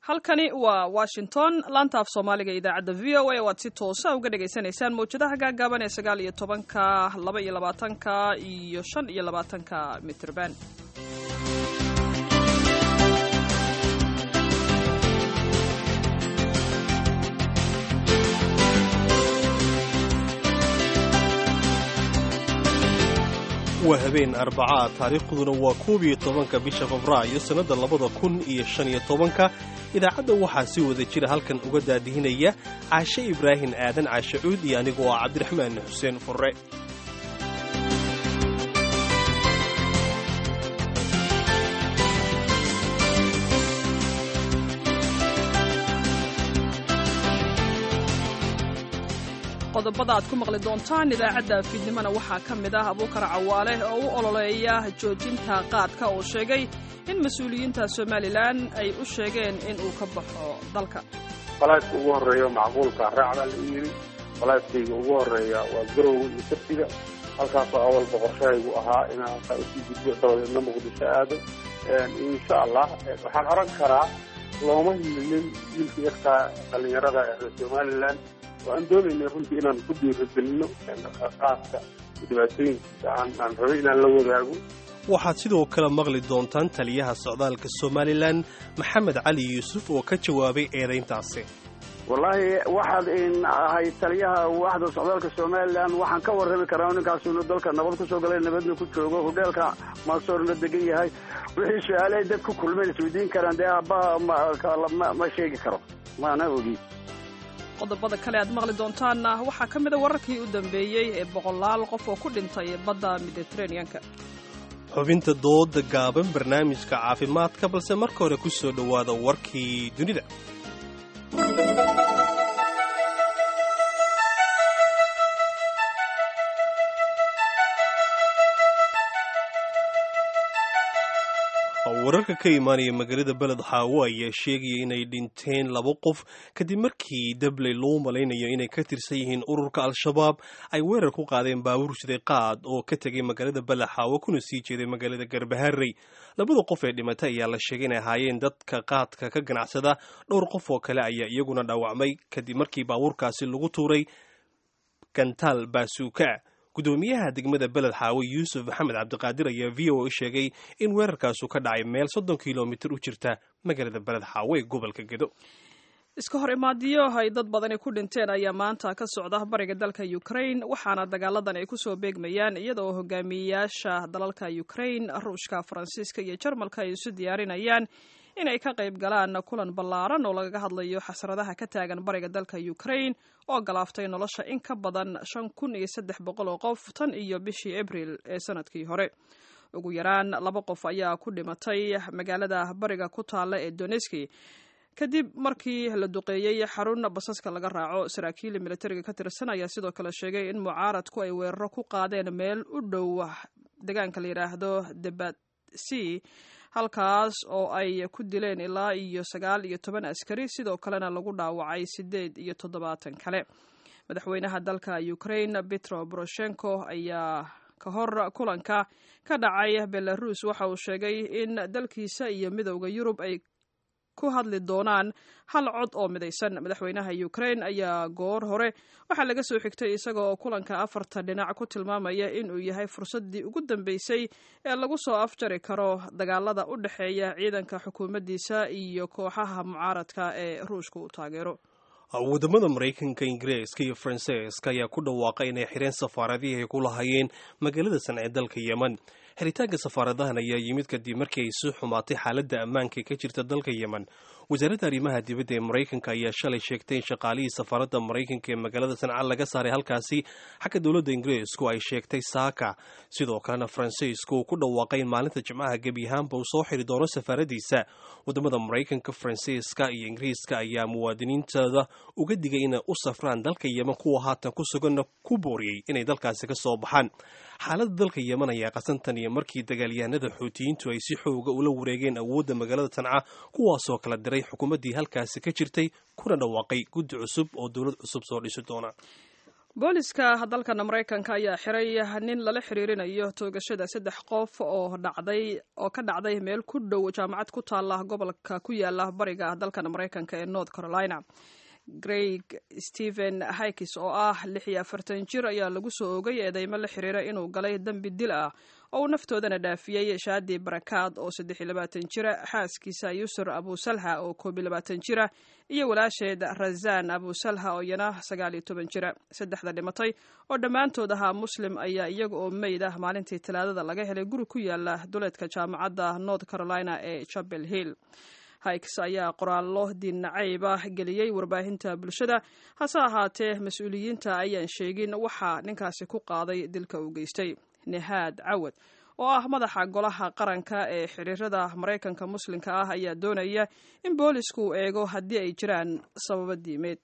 halkani waa washington laanta af soomaaliga idaacadda v o a waad si toosa uga dhagaysanaysaan mawjadaha gaagaaban ee sagaal iyo tobanka laba iyo labaatanka iyo shan iyo labaatanka mitrban waa habeen arbacaa taariikhduna waa koob iyo tobanka bisha febraayo sannadda labada kun iyo shan iyo tobanka idaacadda waxaa si wada jira halkan uga daadihinaya caashe ibraahim aadan caashe cuud iyo anigoo ah cabdiraxmaan xuseen furre qodobada aad ku maqli doontaan idaacadda fiidnimona waxaa ka mid ah abuukar cawaale oo u ololeeya joojinta qaadka oo sheegay in mas-uuliyiinta somalilan ay u sheegeen in uu ka baxo dalka falaadka ugu horreeya macquulka raacbaa la yidhi falaadkayga ugu horreeya waa garowga iyo saftiga halkaasoo awalba qorshahaygu ahaa inaan halkaa usii gudbo dabadeedna muqdisho aado insha allah waxaan oran karaa looma hilinin wiilka yarkaa dhallinyarada ee somalilan waan doonaynay runtii inaan ku dhiirigelino qaadka dhibaatooyinkiisa aan rabay inaan la wadaago waxaad sidoo kale maqli doontaan taliyaha socdaalka somalilan maxamed cali yuusuf oo ka jawaabay eedayntaasi wallaahi waxaad ahay taliyaha waaxda socdaalka somalilan waxaan ka warrami karaa ninkaas inuu dalka nabad kusoo galay nabadna ku joogo hodheelka maasoorna degan yahay wixii su-aale dad ku kulmeen isweydiin karaan dee aabbaha ma sheegi karo maana ogi qodobada kale aad maqli doontaanna waxaa ka mida wararkii u dambeeyey ee boqolaal qof oo ku dhintay badda mediteraneanka xubinta dooda gaaban barnaamijka caafimaadka balse marka hore ku soo dhowaada warkii dunida wararka ka imaanaya magaalada beled xaawo ayaa sheegaya inay dhinteen laba qof kadib markii dabley loo malaynayo inay ka tirsan yihiin ururka al-shabaab ay weerar ku qaadeen baabuur siday qaad oo ka tegay magaalada beled xaawo kuna sii jeeday magaalada garbaharey labada qof ee dhimatay ayaa la sheegay inay ahaayeen dadka qaadka ka ganacsada dhowr qof oo kale ayaa iyaguna dhaawacmay kadib markii baabuurkaasi lagu tuuray gantaal baasuuka gudoomiyaha degmada beled xaawo yuusuf maxamed cabdiqaadir ayaa v o a sheegay in weerarkaasu ka dhacay meel soddon kilomitir u jirta magaalada beled xaawo ee gobolka gedo iska hor imaadiyo ay dad badani ku dhinteen ayaa maanta ka socda bariga dalka ukraine waxaana dagaaladan ay kusoo beegmayaan iyadaoo hogaamiyeyaasha dalalka ukraine ruushka faransiiska iyo jarmalka ay isu diyaarinayaan inay ka qayb galaan kulan ballaaran oo lagaga hadlayo xasradaha ka taagan bariga dalka ukraine oo galaaftay nolosha in ka badan shan kun iyo saddex boqol oo qof tan iyo bishii abril ee sanadkii hore ugu yaraan laba qof ayaa ku dhimatay magaalada bariga ku taalla ee doneski kadib markii la duqeeyey xarun basaska laga raaco saraakiil militariga ka tirsan ayaa sidoo kale sheegay in mucaaradku ay weeraro ku qaadeen meel u dhow deegaanka la yidhaahdo debatsi halkaas oo ay ku dileen ilaa iyo sagaal iyo toban askari sidoo kalena lagu dhaawacay sideed iyo toddobaatan kale madaxweynaha dalka ukraine petro poroshenko ayaa ka hor kulanka ka dhacay belarus waxa uu sheegay in dalkiisa iyo midowda yurub ay ku hadli doonaan hal cod oo midaysan madaxweynaha ukraine ayaa goor hore waxaa laga soo xigtay isaga oo kulanka afarta dhinac ku tilmaamaya inuu yahay fursaddii ugu dambeysay ee lagu soo afjari karo dagaalada u dhexeeya ciidanka xukuumaddiisa iyo kooxaha mucaaradka ee ruushka uu taageero wadamada maraykanka ingiriiska iyo faransiiska ayaa ku dhawaaqay inay xireen safaaradihii ay ku lahaayeen magaalada san ee dalka yemen xiritaanka safaaradahan ayaa yimid kadib markii ay soo xumaatay xaaladda ammaanka ee ka jirta dalka yemen wasaaradda arrimaha dibadda ee maraykanka ayaa shalay sheegtay in shaqaalihii safaaradda maraykanka ee magaalada sanca laga saaray halkaasi xagga dowladda ingiriisku ay sheegtay saaka sidoo kalena faransiisku uu ku dhawaaqay in maalinta jimcaha gebi ahaanba uu soo xiri doono safaaradiisa wadamada maraykanka faransiiska iyo ingiriiska ayaa muwaadiniintooda uga digay inay u safraan dalka yemen kuwa haatan ku suganna ku booriyey inay dalkaasi ka soo baxaan xaaladda dalka yemen ayaa qasantan iyo markii dagaalyahanada xuutiyiintu ay si xooga ula wareegeen awoodda magaalada tanca kuwaasoo kala diray xukuumaddii halkaasi ka jirtay kuna dhawaaqay guddi cusub oo dowlad cusub soo dhisi doona booliska dalkan maraykanka ayaa xiray nin lala xiriirinayo toogashada saddex qof oo dhacday oo ka dhacday meel ku dhow jaamacad ku taala gobolka ku yaala bariga dalkan maraykanka ee north carolina greg stephen hikis oo ah lix iyo afartan jir ayaa lagu soo ogay eedeymo la xiriira inuu galay dembi dil ah oo uu naftoodana dhaafiyey shaadi barakaad oo saddex iyo labaatan jira xaaskiisa yusur abusalha oo koob iyo labaatan jira iyo walaasheed razan abusalha oo iyana sagaal iyo toban jira saddexda dhimatay oo dhammaantood ahaa muslim ayaa iyaga oo meyd ah maalintii talaadada laga helay guri ku yaala duleedka jaamacadda north carolina ee chapel hill hikes ayaa qoraallo diinnacayb ah geliyey warbaahinta bulshada hase ahaatee mas-uuliyiinta ayaan sheegin waxaa ninkaasi ku qaaday dilka uu geystay nehaad cawad oo ah madaxa golaha qaranka ee xiriirada maraykanka muslimka ah ayaa doonaya in boolisku uu eego haddii ay jiraan sababo diimeed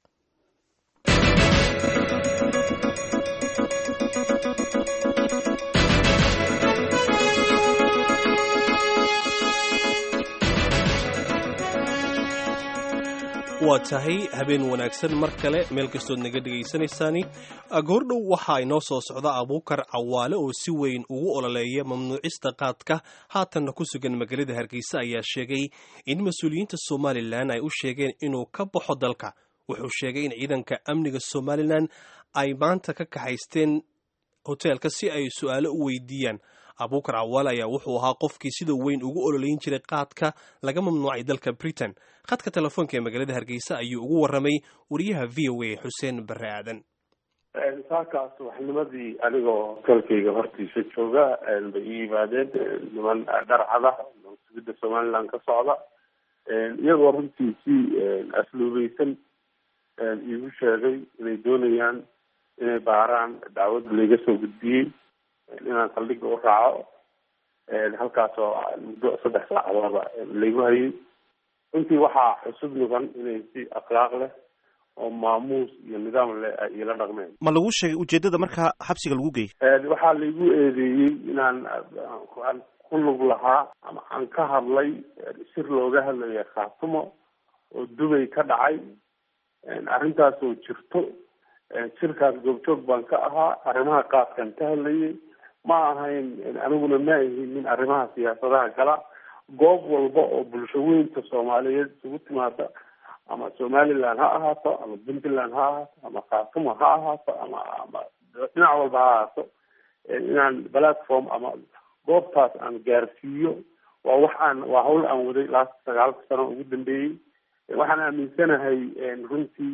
waa tahay habeen wanaagsan mar kale meel kastood naga dhegaysanaysaani goordhow waxaa inoo soo socda abuukar cawaale oo si weyn ugu ololeeya mamnuucista qaadka haatanna ku sugan magaalada hargeysa ayaa sheegay in mas-uuliyiinta somalilan ay u sheegeen inuu ka baxo dalka wuxuu sheegay in ciidanka amniga somalilan ay maanta ka kaxaysteen hoteelka si ay su-aalo u weydiiyaan abuukar cawaale ayaa wuxuu ahaa qofkii sida weyn ugu ololeyn jiray qaadka laga mamnuucay dalka britain khadka telefoonka ee magaalada hargeysa ayuu ugu warramay wariyaha v o a xuseen bare aadan saakaas waxnimadii anigoo hotelkayga hortiisa jooga bay ii yimaadeen niman dharcada sugidda somaliland ka socda iyagoo runtii si asluubeysan iigu sheegay inay doonayaan inay baaraan dacwad layga soo gudbiyey inaan saldhiga u raaco halkaas oo muddo saddex saacadoodba laygu hayay runtii waxaa xusub mudan inay si akhlaaq leh oo maamuus iyo nidaam leh ay iila dhaqmeen ma lagu sheegay ujeedada markaa xabsiga lagu geeyay waxaa laygu eedeeyey inaan aan ku lug lahaa ama aan ka hadlay shir looga hadlaya khaatumo oo dubay ka dhacay arrintaas oo jirto shirkaas goobjoog baan ka ahaa arrimaha qaadkan ka hadlayay ma ahayn aniguna ma ahin nin arrimaha siyaasadaha gala goob walba oo bulsho weynta soomaaliyeed isugu timaada ama somaliland ha ahaato ama puntland ha ahaato ama khaatumo ha ahaato ama ama dhinac walba ha ahaato inaan platform ama goobtaas aan gaarsiiyo waa wax aan waa hawl aan waday last sagaalka sano ugu dambeeyey waxaan aaminsanahay runtii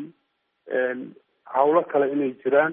hawlo kale inay jiraan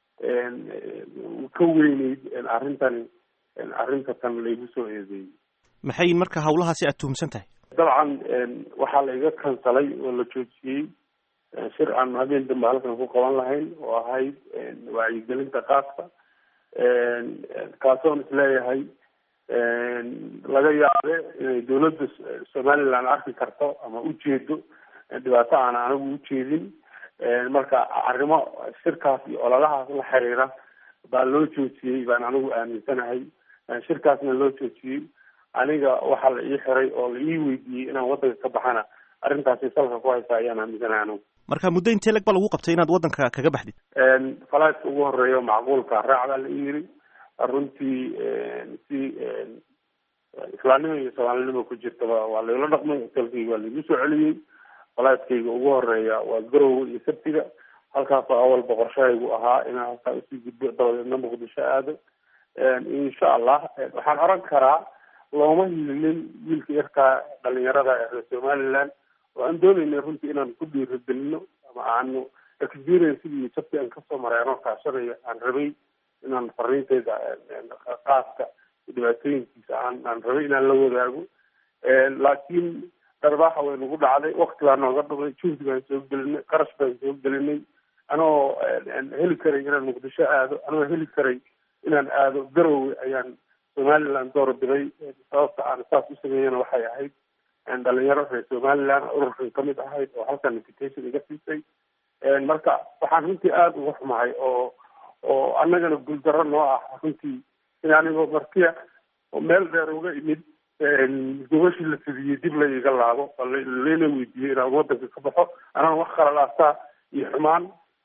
ka weyneyd arrintani arrinta tan laygu soo eedeeyey maxay marka hawlahaasi aad tuhumsan tahay dabcan waxaa la iga kansalay oo la joojiyey shir aan habeen dambe halkan ku qaban lahayn oo ahayd wacyigelinta qaadka kaasoon isleeyahay laga yaabe inay dawladda somaliland arki karto ama ujeedo dhibaato aan anigu ujeedin marka arrimo shirkaas iyo ololahaas la xiriira baa loo joojiyey baan anigu aaminsanahay shirkaasna loo joojiyey aniga waxaa la ii xiray oo la ii weydiiyey inaan waddanka ka baxana arrintaasi salka ku haysa ayaan aaminsanahay anigu marka muddo intee leg ba lagu qabtay inaad waddanka kaga baxdid falaaska ugu horeeya macquulka raacdaa la ii yiri runtii si islaamnimo iyo soomaalinimo ku jirtaba waa layla dhaqmay hotelkayga waa laigu soo celiyey falaaskayga ugu horeeya waa garowe iyo sabtiga halkaasoo awalba qorshahaygu ahaa inaan halkaa usii gudbo dabadeedna muqdisho aado insha allah waxaan oran karaa looma hilinin wiilka yarkaa dhalinyarada ee reer somaliland oo aan doonaynay runtii inaan ku dhiirigelino ama aanu experiencegii sabti aan kasoo maray anoo kaashanaya aan rabay inaan fariinteyda qaaska dhibaatooyinkiisa aan aan rabay inaan la wadaago laakiin darbaaxa way nagu dhacday wakti baa nooga dhumay juhdi baan soo gelinay qarash baan soo gelinay anoo heli karay inaan muqdisho aado anoo heli karay inaan aado garowe ayaan somaliland door biday sababta aan saas u sameeyana waxay ahayd dhalinyaro reer somaliland ururkan kamid ahayd oo halkan invitation iga siisay marka waxaan runtii aada uga xumahay oo oo annagana guuldaro noo ah runtii in anigoo martiya oo meel dheer uga imid gobashii la fidiyey dib la iga laabo lana weydiiyey inaan wadanka ka baxo anaan wax khalalaastaa iyo xumaan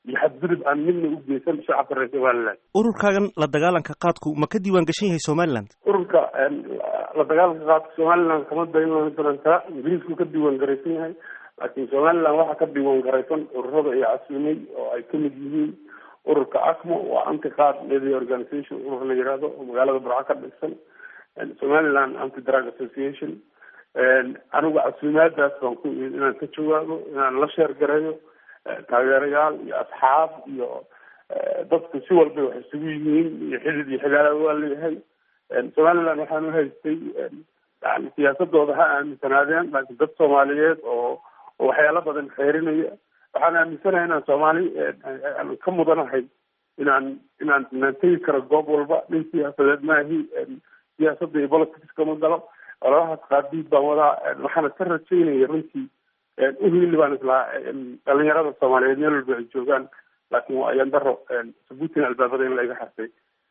iyo xadgudub aan midna u geysan shacabka reer somaliland ururkaagan la dagaalanka qaadku ma ka diiwaan gashan yahay somaliland ururka la dagaalanka qaadka somaliland kama diiwaan garan kara ingiriisku ka diiwaan garaysan yahay laakiin somaliland waxaa ka diiwaan garaysan ururada iyo casuumay oo ay kamid yihiin ururka acmo waa anti qaad media organization urur la yihahdo oo magaalada burco ka dhigsan somaliland anti drug association anigu casuumaadaas baan ku imid inaan ka jawaabo inaan la sheer gareeyo taageerayaal iyo asxaab iyo dadku si walba wax isugu yihiin iyo xidid iyo xigaala waa leeyahay somaliland waxaan uhaystay yani siyaasadooda ha aaminsanaadeen laakiin dad soomaaliyeed oo oo waxyaalo badan xeerinaya waxaan aaminsanahay inaan soomaali ka mudanahay inaan inaan inaan tegi karo goob walba nin siyaasadeed maahi siyaasadda iyo politics kama galo ololahaas qaadiid baan wadaa waxaana ka rajaynaya runtii uhili baan islaa dhalinyarada soomaaliyeed meel walba ay joogaan laakiin waa ayaan daro sabuutin albaabada in laiga xasay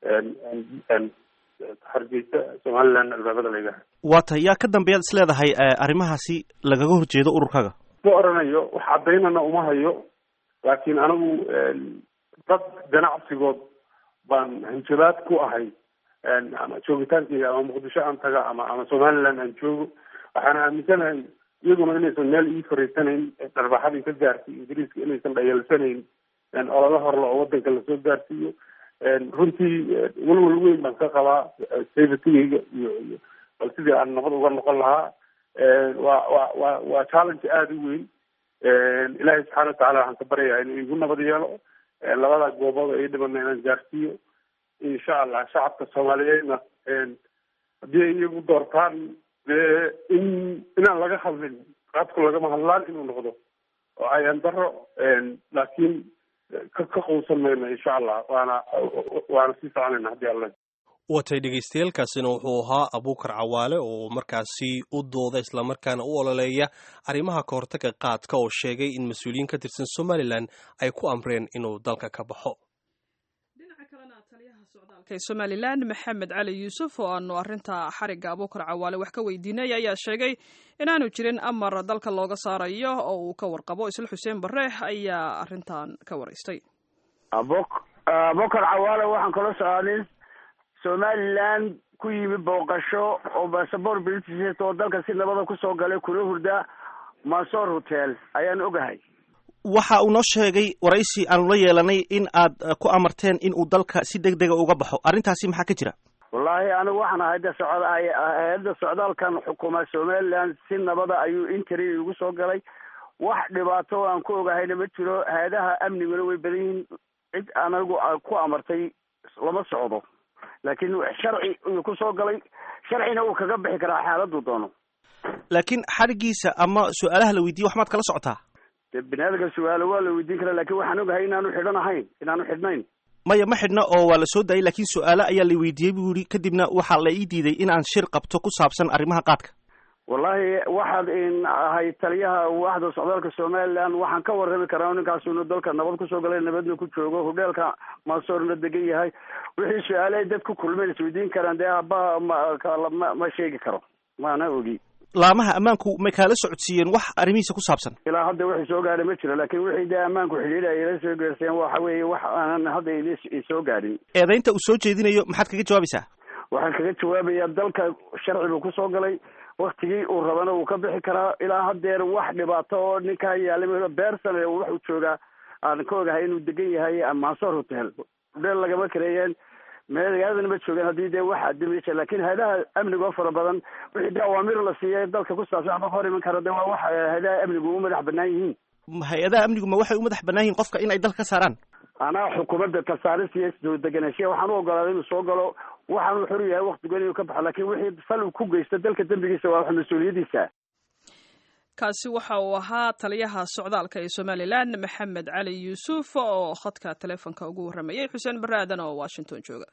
hargeysa somaliland albaabada laiga xasay waa tahay yaa ka dambeeyaad is leedahay arrimahaasi lagaga horjeedo ururkaaga ma oranayo wax cadaynana uma hayo laakiin anigu dad ganacsigood baan hanjabaad ku ahay ama joogitaankeyga ama muqdisho aan taga ama ama somaliland aan joogo waxaan aaminsanahay iyaguna inaysan meel ii fariisanayn dharbaxadii ka gaartay ingiriiska inaysan dhayalsanayn olala horla oo wadanka lasoo gaarsiiyo runtii walwal weyn baan ka qabaa safetygeyga iyo iyo bal sidii aan nabad uga noqon lahaa waa wa wa waa challenge aada u weyn ilaahay subxaana watacala waxaan ka baryayaa inuu igu nabad yeelo labada goobood ay dhibana inaan gaarsiiyo insha allah shacabka soomaaliyeedna haddii ay iyagu doortaan dee in inaan laga hadlin qaadku lagama hadlaan inuu noqdo oo ayaan daro laakiin ka ka quusan mayno insha allah waana waana sii soconayna haddii alla watay dhegaystayaelkaasina wuxuu ahaa abuukar cawaale oo markaasi u dooda islamarkaana u ololeeya arrimaha kahortaga qaadka oo sheegay in mas-uuliyiin ka tirsan somalilan ay ku amreen inuu dalka ka baxo somalilan maxamed cali yuusuf oo aanu arinta xariga abuukar cawaale wax ka weydiinay ayaa sheegay inaanu jirin amar dalka looga saarayo oo uu ka warqabo isla xuseen bare ayaa arintan ka waraystay abukar cawaale waxaan kala soconin somaliland ku yimi booqasho oo basaboor british oo dalka si nabada kusoo galay kula hurda mansor hotel ayaan ogahay waxa uu noo sheegay waraysi aanu la yeelanay in aad ku amarteen in uu dalka si deg dega uga baxo arrintaasi maxaa ka jira wallaahi anigu waxaan ahay de socod hay-adda socdaalkan xukuma somaliland si nabada ayuu interi igu soo galay wax dhibaato aan ku ogahayna ma jiro hay-adaha amniguna way badan yihiin cid anigu ku amartay lama socdo laakiin sharci uu ku soo galay sharcina uu kaga bixi karaa xaaladuu doono laakiin xadhigiisa ama su-aalaha la weydiiye wax maad kala socotaa de biniaadamka su-aalo waa la weydiin karaa lakin waxaan ogahay inaanu xidhan ahayn inaanu xidhnayn maya ma xidhna oo waa la soo daayay laakiin su-aalo ayaa la weydiiyey buu yihi kadibna waxaa la ii diiday in aan shir qabto ku saabsan arrimaha qaadka wallahi waxaad ahay taliyaha waaxda socdaalka somaliland waxaan ka warrami karaa ninkaas inuu dalka nabad kusoo galay nabadna ku joogo hodheelka mansoorna degan yahay wixii su-aale ay dad ku kulmeen isweydiin karaan dee aabbaha ma ma sheegi karo maana ogi laamaha ammaanku may kaala socodsiiyeen wax arrimihiisa ku saabsan ilaa hadda wixii soo gaadhay ma jiro laakiin wixii dee ammaanku xidhiidha ila soo geerseen waxa weeye wax aanan hadda isoo gaadhin eedaynta uu soo jeedinayo maxaad kaga jawaabaysaa waxaan kaga jawaabayaa dalka sharci buu kusoo galay waktigii uu rabana wuu ka bixi karaa ilaa haddeer wax dhibaato oo ninkaa yaalay beersan waxuu joogaa aan ka ogahay inuu degan yahay mansoor hotel hodheel lagama kareeyeen magaaladana ma joogaan haddii dee wax adimaysa laakiin hay-adaha amniga oo fara badan wixii de awaamir la siiyay dalka ku saabsan ama hor iman kara de waa wax hay-adaha amnigu u madax banaan yihiin hay-adaha amnigu ma waxay u madax banaan yihiin qofka in ay dalka ka saaraan anaa xukuumadda kasaaris iyo soo deganaanshiya waxaan u ogolaaday inuu soo galo waxaanu xor yahay waktigoon inuu ka baxo laakiin wixii fal uu ku geysto dalka dembigiisa waa wax mas-uuliyadiisa kaasi waxa uu ahaa taliyaha socdaalka ee somalilan maxamed cali yuusuf oo khadka teleefonka ugu warramayay xuseen barre aadan oo washington jooga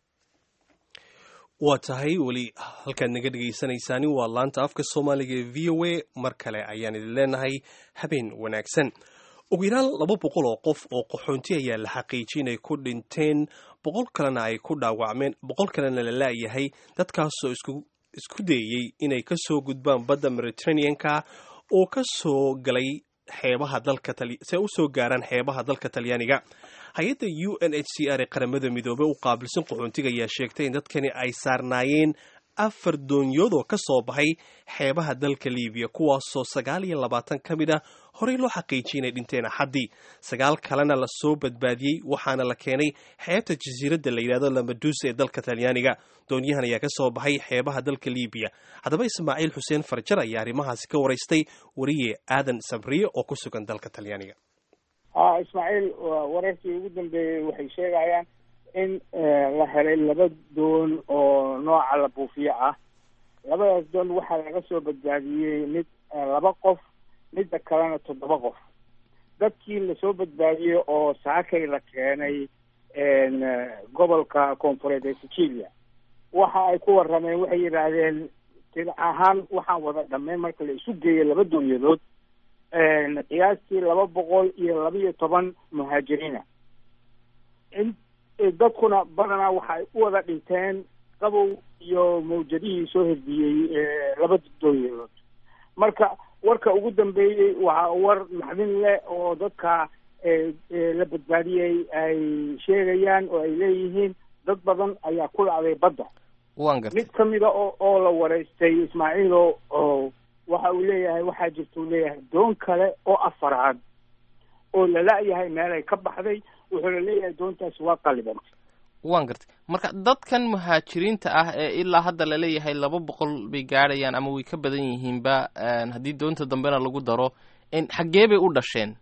waa tahay weli halkaad naga dhegaysanaysaani waa laanta afka soomaaliga ee v o a mar kale ayaan idin leenahay habeen wanaagsan ugu yaraan laba boqol oo qof oo qaxoonti ayaa la xaqiijiyay inay ku dhinteen boqol kalena ay ku dhaawacmeen boqol kalena la laayahay dadkaasoo isku dayey inay ka soo gudbaan badda mediterraneanka oo ka soo galay xeebaha dalka si ay u soo gaaraan xeebaha dalka talyaaniga hay-adda u n h c r ee qaramada midoobey u qaabilsan qaxoontiga ayaa sheegtay in dadkani ay saarnaayeen afar doonyood oo ka soo baxay xeebaha dalka libiya kuwaasoo sagaal iyo labaatan ka mid ah horey loo xaqiijiyay inay dhinteen axaddii sagaal kalena la soo badbaadiyey waxaana la keenay xeebta jasiiradda la yidhahdo lamaduusa ee dalka talyaaniga doonyahan ayaa ka soo baxay xeebaha dalka libiya haddaba ismaaciil xuseen farjar ayaa arrimahaasi ka waraystay wariye aadan sabriye oo ku sugan dalka talyaaniga ha ismaaciil wararkii ugu dambeeyey waxay sheegayaan in la helay laba doon oo nooca la buufiyo ah labadaas doon waxaa laga soo badbaadiyey mid laba qof midda kalena toddoba qof dadkii lasoo badbaadiyey oo saakay la keenay gobolka koonfureed ee sicilia waxa ay ku warrameen waxay yidhaahdeen tir ahaan waxaan wada dhammayn marka la isu geeyo laba doonyadood qiyaastii laba boqol iyo laba iyo toban muhaajiriina in dadkuna badanaa waxa ay u wada dhinteen qabow iyo mawjadihii soo herdiyey laba doonyadood marka warka ugu dambeeyey waa war maxdin leh oo dadka la badbaadiyey ay sheegayaan oo ay leeyihiin dad badan ayaa ku dhacday badda wan gartay mid kamida oo oo la wareystay ismaaciilo oo waxa uu leeyahay waxaa jirta uu leeyahay doon kale oo afaraad oo la la-yahay meelay ka baxday wuxuuna leeyahay doontaasi waa qalibantay wan gartay marka dadkan muhaajiriinta ah ee ilaa hadda laleeyahay laba boqol bay gaadhayaan ama way ka badan yihiinba haddii doonta dambena lagu daro xaggee bay u dhasheen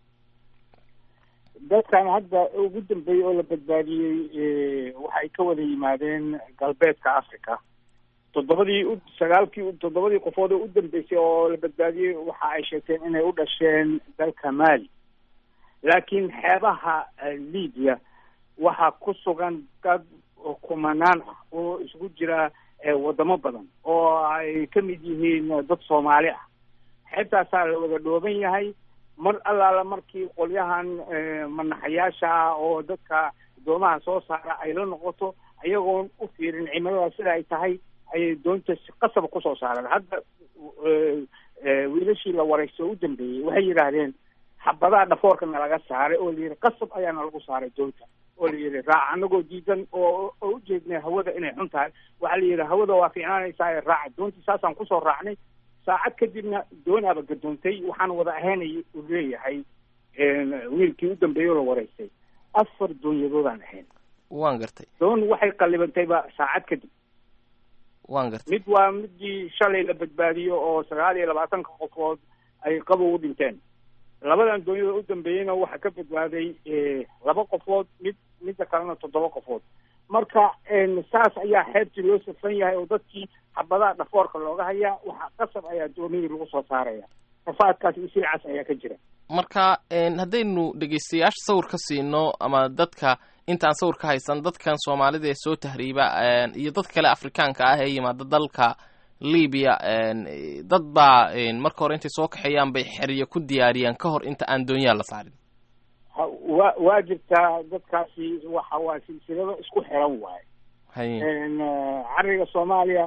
dadkan hadda ugu dambeeyey oo la badbaadiyey waxay ka wada yimaadeen galbeedka africa toddobadii u sagaalkii toddobadii qofood oo u dambeysay oo la badbaadiyey waxa ay sheegteen inay u dhasheen dalka mali laakiin xeebaha libya waxaa ku sugan dad kumanaan ah oo isugu jira wadamo badan oo ay ka mid yihiin dad soomaali ah xeebtaasaa la wada dhooban yahay mar allaala markii qolyahan manaxayaasha ah oo dadka doomaha soo saara ay la noqoto ayagoon u fiirin cimilada sida ay tahay ayay doonta si qasaba kusoo saareen hadda wiilashii la waraysto u dambeeyey waxay yidhaahdeen xabadaha dhafoorka nalaga saaray oo layidhi qasab ayaana lagu saaray doonta oo la yidhi raac anagoo diidan oo oo ujeednay hawada inay xun tahay waxaa la yidhi hawada waa fiicnaanaysaa raaca doontii saasaan kusoo raacnay saacad kadibna doonaaba gadoontay waxaan wada ahaynay uu leeyahay wiilkii u dambeeyey oo la waraystay afar doonyadoodaan ahayn wan gartay doon waxay qallibantayba saacad kadib wan gartay mid waa midii shalay la badbaadiyo oo sagaal iyo labaatanka qofood ay qabow u dhinteen labadan doonyada u dambeeyeyna waxaa ka badbaaday laba qofood mid midda kalena toddoba qofood marka saas ayaa xeebtii loo safan yahay oo dadkii xabadaha dhafoorka looga hayaa waxaa qasab ayaa doonidii lagu soo saaraya rafaadkaas iyo silcaas ayaa ka jira marka haddaynu dhegeystayaasha sawir ka siino ama dadka intaan sawir ka haysan dadkan soomaalida ee soo tahriiba iyo dad kale afrikaanka ah ee yimaada dalka libiya dad baa marka hore intay soo kaxeeyaan bay xeryo ku diyaariyaan ka hor inta aan doonyaha la saarin wa waa jirtaa dadkaasi waxa waa silsilado isku xiran waaye haye cariga soomaaliya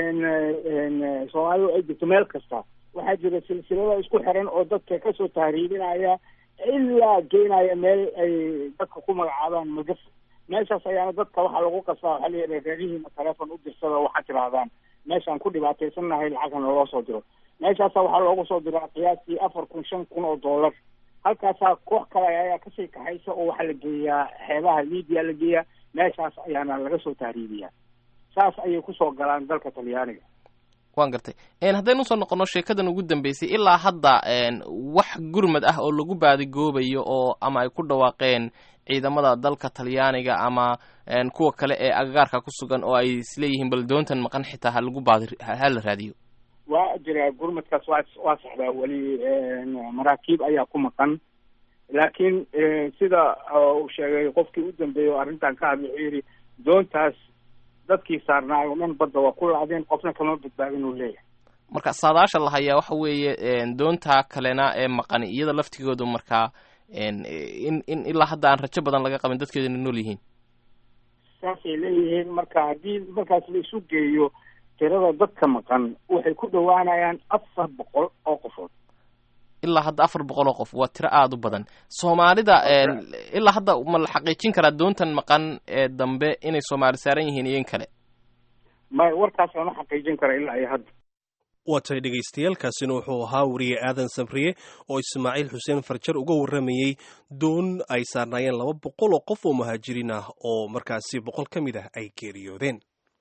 soomaalidu ay jirto meel kasta waxaa jira silsilado isku xiran oo dadka kasoo tahriibinaya ilaa geynaya meel ay dadka ku magacaabaan magaf meeshaas ayaana dadka waxaa lagu qasbaa waxaa layidhi reerihiina teleefon u dirsada waxaad tirahdaan meeshaan ku dhibaataysannahay lacagna loo soo diro meeshaasa waxaa loogu soo diraa qiyaastii afar kun shan kun oo dollar halkaasaa koox kale ayaa kasii kaxaysa oo waxaa la geeyaa xeebaha libiya la geeyaa meeshaas ayaana laga soo tahriibiyaa saas ayay kusoo galaan dalka talyaaniga wan gartay haddaynu usoo noqono sheekadan ugu dambeysay ilaa hadda wax gurmad ah oo lagu baadigoobayo oo ama ay ku dhawaaqeen ciidamada dalka talyaaniga ama kuwa kale ee agagaarka ku sugan oo ay isleeyihiin bal doontan maqan xitaa ha lagu baadi ha la raadiyo waa jira gurmadkaas waa waa saxdaa weli maraakiib ayaa ku maqan laakiin sida uu sheegay qofkii u dambeeyey oo arrintan ka hadlay wuxuu yidhi doontaas dadkii saarnaayo dhan badda waa ku laacdeen qofna kama badbaadin uu leeyahay marka saadaasha la hayaa waxa weeye doonta kalena ee maqani iyada laftigoodu markaa in in ilaa hadda aan rajo badan laga qabin dadkeeduna nool yihiin saasay leeyihiin marka haddii markaas la isu geeyo tirada dadka maqan waxay ku dhowaanayaan afar boqol oo qofood ilaa hadda afar boqol oo qof waa tiro aada u badan soomaalida ilaa hadda ma la xaqiijin karaa doontan maqan ee dambe inay soomaali saaran yihiin iyo in kale may warkaas lama xaqiijin kara ilaa iyo hadda waa tahay dhagaystayaalkaasina wuxuu ahaa wariye aadan sabriye oo ismaaciil xuseen farjar uga warramayey doon ay saarnaayeen laba boqol oo qof oo muhaajiriin ah oo markaasi boqol ka mid ah ay geeriyoodeen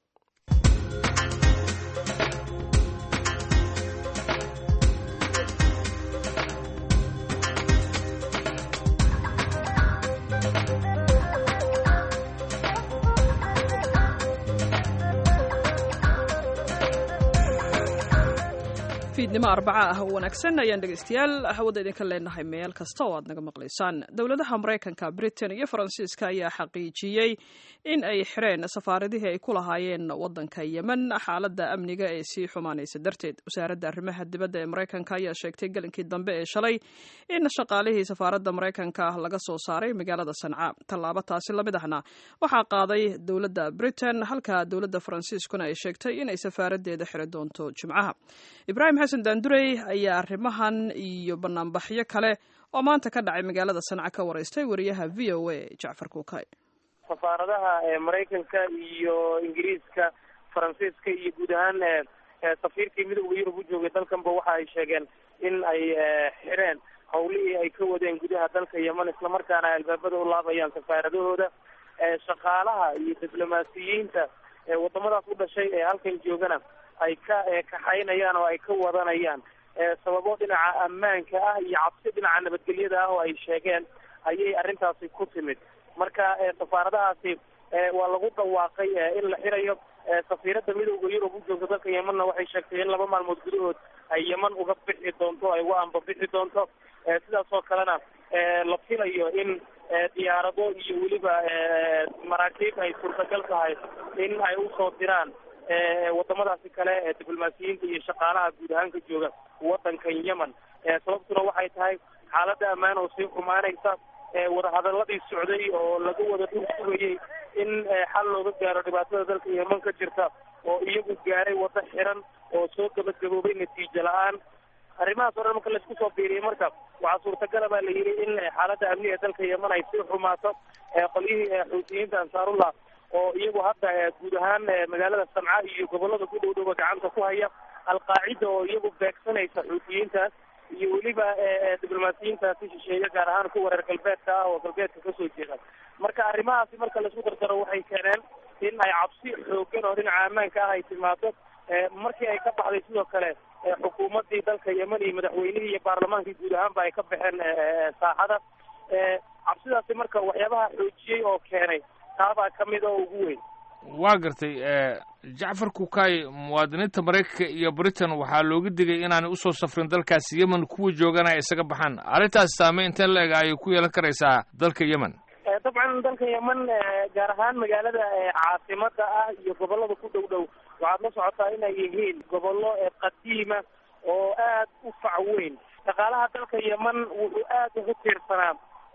fiidnimo arbaca ah oo wanaagsan ayaan dhegaystayaal hawada idinka leenahay meel kasta oo aad naga maqlaysaan dowladaha maraykanka britain iyo faransiiska ayaa xaqiijiyey in ay xireen safaaradihii ay ku lahaayeen wadanka yemen xaaladda amniga ee sii xumaanaysa darteed wasaaradda arrimaha dibadda ee maraykanka ayaa sheegtay gelinkii dambe ee shalay in shaqaalihii safaaradda maraykanka laga soo saaray magaalada sanca tallaabo taasi lamid ahna waxaa qaaday dowladda britain halka dowladda faransiiskuna ay sheegtay inay safaaradeeda xiri doonto jimcaha ibrahim xasan daandurey ayaa arrimahan iyo banaanbaxyo kale oo maanta ka dhacay magaalada sanca ka waraystay wariyaha v o a jacfar kuukay safaaradaha maraykanka iyo ingiriiska faransiiska iyo guud ahaan safiirkii midooda yurub u joogay dalkanba waxa ay sheegeen in ay xireen hawlihii ay ka wadeen gudaha dalka yemen islamarkaana ay albaabada u laabayaan safaaradahooda shaqaalaha iyo diblomaasiyiinta wadamadaas u dhashay ee halkan joogana ay ka kaxaynayaan oo ay ka wadanayaan sababo dhinaca ammaanka ah iyo cabsi dhinaca nabadgelyada ah oo ay sheegeen ayay arrintaasi ku timid marka safaaradahaasi waa lagu dhawaaqay in la xirayo safiiradda midooda yurub u joogta dalka yemenna waxay sheegtay in laba maalmood gudahood ay yemen uga bixi doonto ay uga ambabixi doonto sidaas oo kalena la filayo in diyaarado iyo weliba maraakiib ay suurtagal tahay in ay usoo diraan wadamadaasi kale diblomaasiyiinta iyo shaqaalaha guud ahaan ka jooga wadankan yemen sababtuna waxay tahay xaaladda ammaan oo sii xumaanaysa wadahadaladii socday oo laga wada dhul sugayay in xal looga gaaro dhibaatada dalka yemen ka jirta oo iyagu gaaray wado xiran oo soo gabagaboobay natiijo la-aan arrimahaas o dhan marka laisku soo biiriyay marka waxaa suurtagala baa la yidhi in xaaladda amniga dalka yemen ay sii xumaato qolyihii xuutiyiinta ansaarullah oo iyagu hadda guud ahaan magaalada sanca iyo gobolada ku dhow dhowba gacanta ku haya alqaacida oo iyagu beegsanaysa xuutiyiintaas iyo weliba diblomaasiyiintaasi shisheeye gaar ahaan kuwa reer galbeedka ah oo galbeedka kasoo jeeda marka arrimahaasi marka laisku dardaro waxay keeneen in ay cabsi xoogan oo dhinaca ammaanka ah ay timaado markii ay ka baxday sidoo kale xukuumadii dalka yemen iyo madaxweynihii iyo baarlamaankii guud ahaanba ay ka baxeen saaxada cabsidaasi marka waxyaabaha xoojiyey oo keenay taabaa ka mid oo ugu weyn waa gartay jacfar kukaay muwaadiniinta maraykanka iyo britain waxaa looga digay inaanay usoo safrin dalkaasi yemen kuwa joogana ay isaga baxaan arrintaas saameyn inteen la ega ayay ku yeelan karaysaa dalka yemen dabcan dalka yemen gaar ahaan magaalada caasimada ah iyo gobolada ku dhow dhow waxaad la socotaa inay yihiin gobollo qadiima oo aad u fac weyn dhaqaalaha dalka yemen wuxuu aad ugu tiirsanaa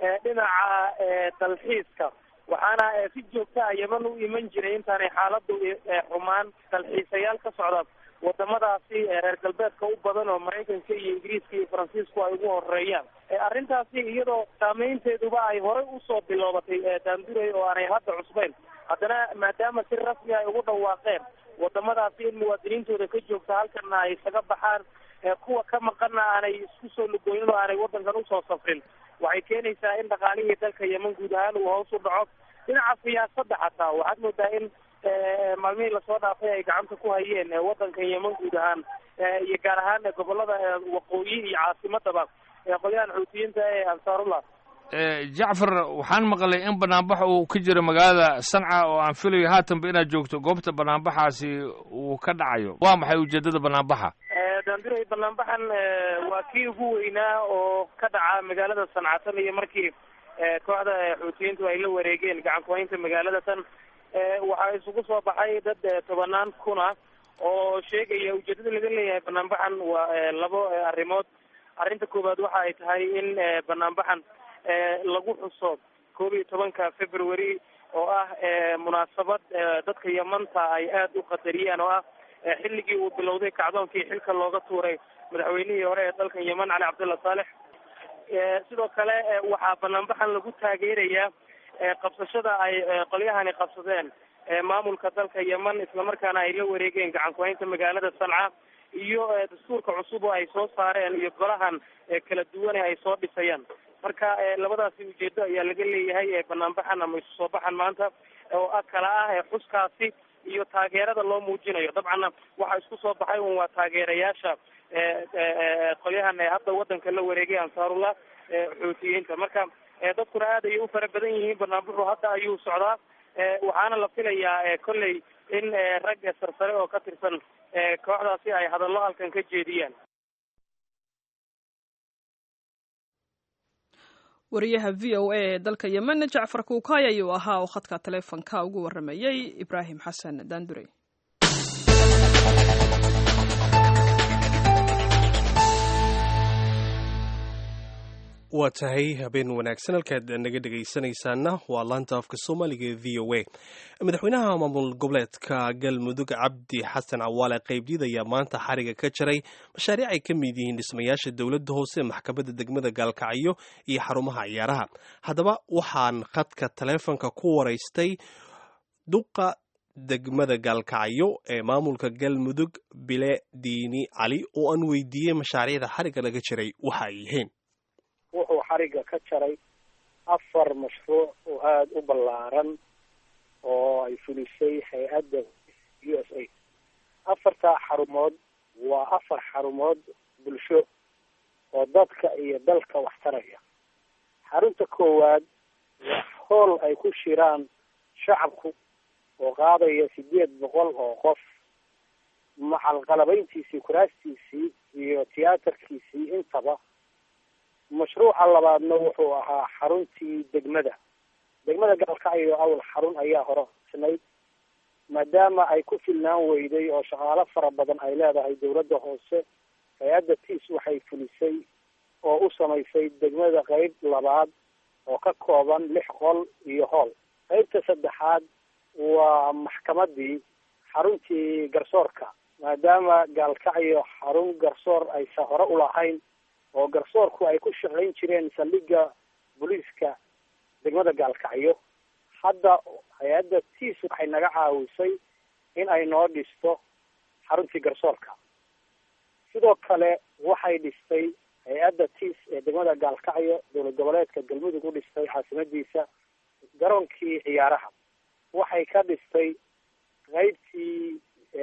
dhinaca dalxiiska waxaana si joogta ah yemen u iman jiray intaanay xaaladu xumaan dalxiisayaal ka socda wadamadaasi reer galbeedka u badan oo maraykanka iyo ingiriiska iyo faransiisku ay ugu horeeyaan arrintaasi iyadoo saameynteeduba ay horey usoo biloobatay daanduray oo aanay hadda cusbayn haddana maadaama si rasmi ay ugu dhawaaqeen wadamadaasi in muwaadiniintooda ka joogta halkana ay isaga baxaan kuwa ka maqanna aanay isku soo lugooyin oo aanay wadankan usoo safrin waxay keenaysaa in dhaqaalihii dalka yemen guud ahaan uu hoos u dhaco dhinaca siyaasadda xataa waxaad moodaa in maalmihii lasoo dhaafay ay gacanta ku hayeen wadankan yemen guud ahaan iyo gaar ahaan gobolada waqooyi iyo caasimadaba qolyahan xuutiyiinta ee ansaarullah jacfar waxaan maqlay in banaanbax uu ka jiro magaalada sanca oo aan filayo haatanba inaad joogto goobta banaanbaxaasi uu ka dhacayo waa maxay ujeedada banaanbaxa daanduray banaanbaxan waa kii ugu weynaa oo ka dhaca magaalada sanca tan iyo markii kooxda xuutiyiintu ay la wareegeen gacan kuhaynta magaalada tan waxaa isugu soo baxay dad tobanaan kun ah oo sheegaya ujeedada laga leeyahay banaanbaxan waa labo arrimood arrinta koowaad waxa ay tahay in banaanbaxan lagu xuso koob iyo tobanka february oo ah munaasabad dadka yamanta ay aada u qadariyaan oo ah xilligii uu bilowday kacdoonkii xilka looga tuuray madaxweynihii hore ee dalkan yeman cali cabdulla saalex sidoo kale waxaa banaanbaxan lagu taageerayaa qabsashada ay qolyahani qabsadeen maamulka dalka yeman islamarkaana ay la wareegeen gacan ku-haynta magaalada sanca iyo dastuurka cusub oo ay soo saareen iyo golahan kala duwane ay soo dhisayaan marka labadaasi ujeedo ayaa laga leeyahay banaanbaxan ama isu soo baxan maanta oo kala ah xuskaasi iyo taageerada loo muujinayo dabcanna waxaa isku soo baxay un waa taageerayaasha qolyahan hadda wadanka la wareegay ansaarullah xuutiyiinta marka dadkuna aad ayay u fara badan yihiin banaanbaxu hadda ayuu socdaa waxaana la filayaa kolley in rag sarsare oo ka tirsan kooxdaasi ay hadallo halkan ka jeediyaan wariyaha v o a ee dalka yemen jacfar kuukay ayuu ahaa oo khadka taleefonka ugu waramayey ibraahim xasan daandurey waa tahay habeen wanaagsan halkaad naga dhegaysanaysaana waa laanta afka soomaaliga ee v o a madaxweynaha maamul goboleedka galmudug cabdi xasan cawaale qaybdiid ayaa maanta xariga ka jaray mashaariic ay ka mid yihiin dhismayaasha dowladda hoose maxkamadda degmada gaalkacyo iyo xarumaha ciyaaraha haddaba waxaan khadka taleefonka ku waraystay duqa degmada gaalkacyo ee maamulka galmudug bile diini cali oo aan weydiiyey mashaariicda xariga laga jiray waxa ay yihiin wuxuu xariga ka jaray afar mashruuc oo aada u ballaaran oo ay fulisay hay-adda u s a afartaa xarumood waa afar xarumood bulsho oo dadka iyo dalka wax taraya xarunta koowaad waa hool ay ku shiraan shacabku oo qaadaya sideed boqol oo qof macalqalabayntiisii kuraastiisii iyo tiyaatarkiisii intaba mashruuca labaadna wuxuu ahaa xaruntii degmada degmada gaalkacyo awal xarun ayaa hore snayd maadaama ay ku filnaan weyday oo shaqaalo fara badan ay leedahay dowladda hoose hay-adda tiis waxay fulisay oo u samaysay degmada qeyb labaad oo ka kooban lix qol iyo hool qeybta saddexaad waa maxkamadii xaruntii garsoorka maadaama gaalkacyo xarun garsoor aysa hore ulahayn oo garsoorku ay ku shaqayn jireen saldhigga booliiska degmada gaalkacyo hadda hay-adda tiis waxay naga caawisay in ay noo dhisto xaruntii garsoorka sidoo kale waxay dhistay hay-adda tiis ee degmada gaalkacyo dowlad goboleedka galmudug u dhistay caasimadiisa garoonkii ciyaaraha waxay ka dhistay qeybtii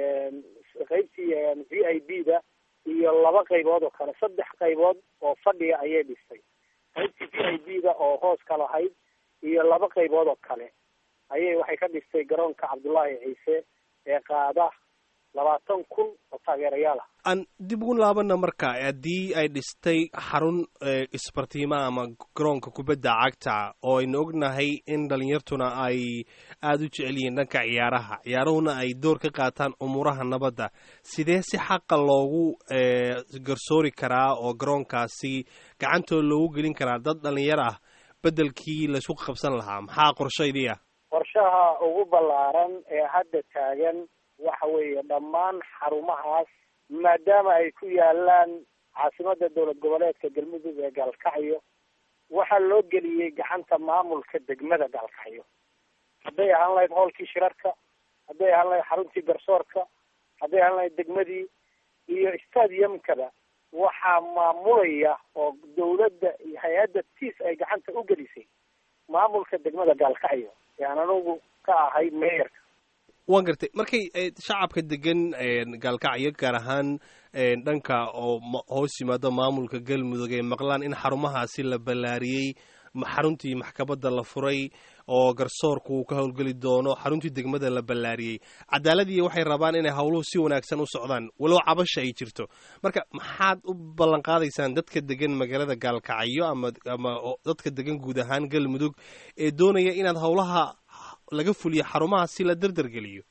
qeybtii v i b da iyo laba qaybood oo kale saddex qaybood oo fadhiga ayay dhistay qaybtii v i b da oo hoos ka lahayd iyo laba qaybood oo kale ayay waxay ka dhistay garoonka cabdullaahi ciise ee qaada labaatan kun oo taageerayaal ah aan dib ugu laabana marka haddii ay dhistay xarun isbartiima ama garoonka kubadda cagta oo aynu ognahay in dhalinyartuna ay aada u jecel yihiin dhanka ciyaaraha ciyaaruhuna ay door ka qaataan umuuraha nabadda sidee si xaqa loogu garsoori karaa oo garoonkaasi gacantooda loogu gelin karaa dad dhalinyar ah beddelkii laysku qabsan lahaa maxaa qorshaydii ah qorshaha ugu ballaaran ee hadda taagan waxa weeye dhammaan xarumahaas maadaama ay ku yaalaan caasimada dowlad goboleedka galmudug ee gaalkacyo waxaa loo geliyey gacanta maamulka degmada gaalkacyo hadday ahaan lahayd hoolkii shirarka hadday ahaan lahayd xaruntii garsoorka hadday ahaan lahayd degmadii iyo stadiumkaba waxaa maamulaya oo dawladda iyo hay-adda tiis ay gacanta u gelisay maamulka degmada gaalkacyo ee aan anugu ka ahay meeyarka waan gartay markay shacabka degan gaalkacyo gaar ahaan dhanka oo hoos yimaado maamulka galmudug ay maqlaan in xarumahaasi la ballaariyey xaruntii maxkamadda la furay oo garsoorku uu ka howlgeli doono xaruntii degmada la ballaariyey cadaaladii waxay rabaan inay howluhu si wanaagsan u socdaan walow cabasha ay jirto marka maxaad u ballan qaadaysaan dadka degan magaalada gaalkacyo ama ama dadka degan guud ahaan galmudug ee doonaya inaad howlaha laga fuliyo xarumaha si la derdergeliyo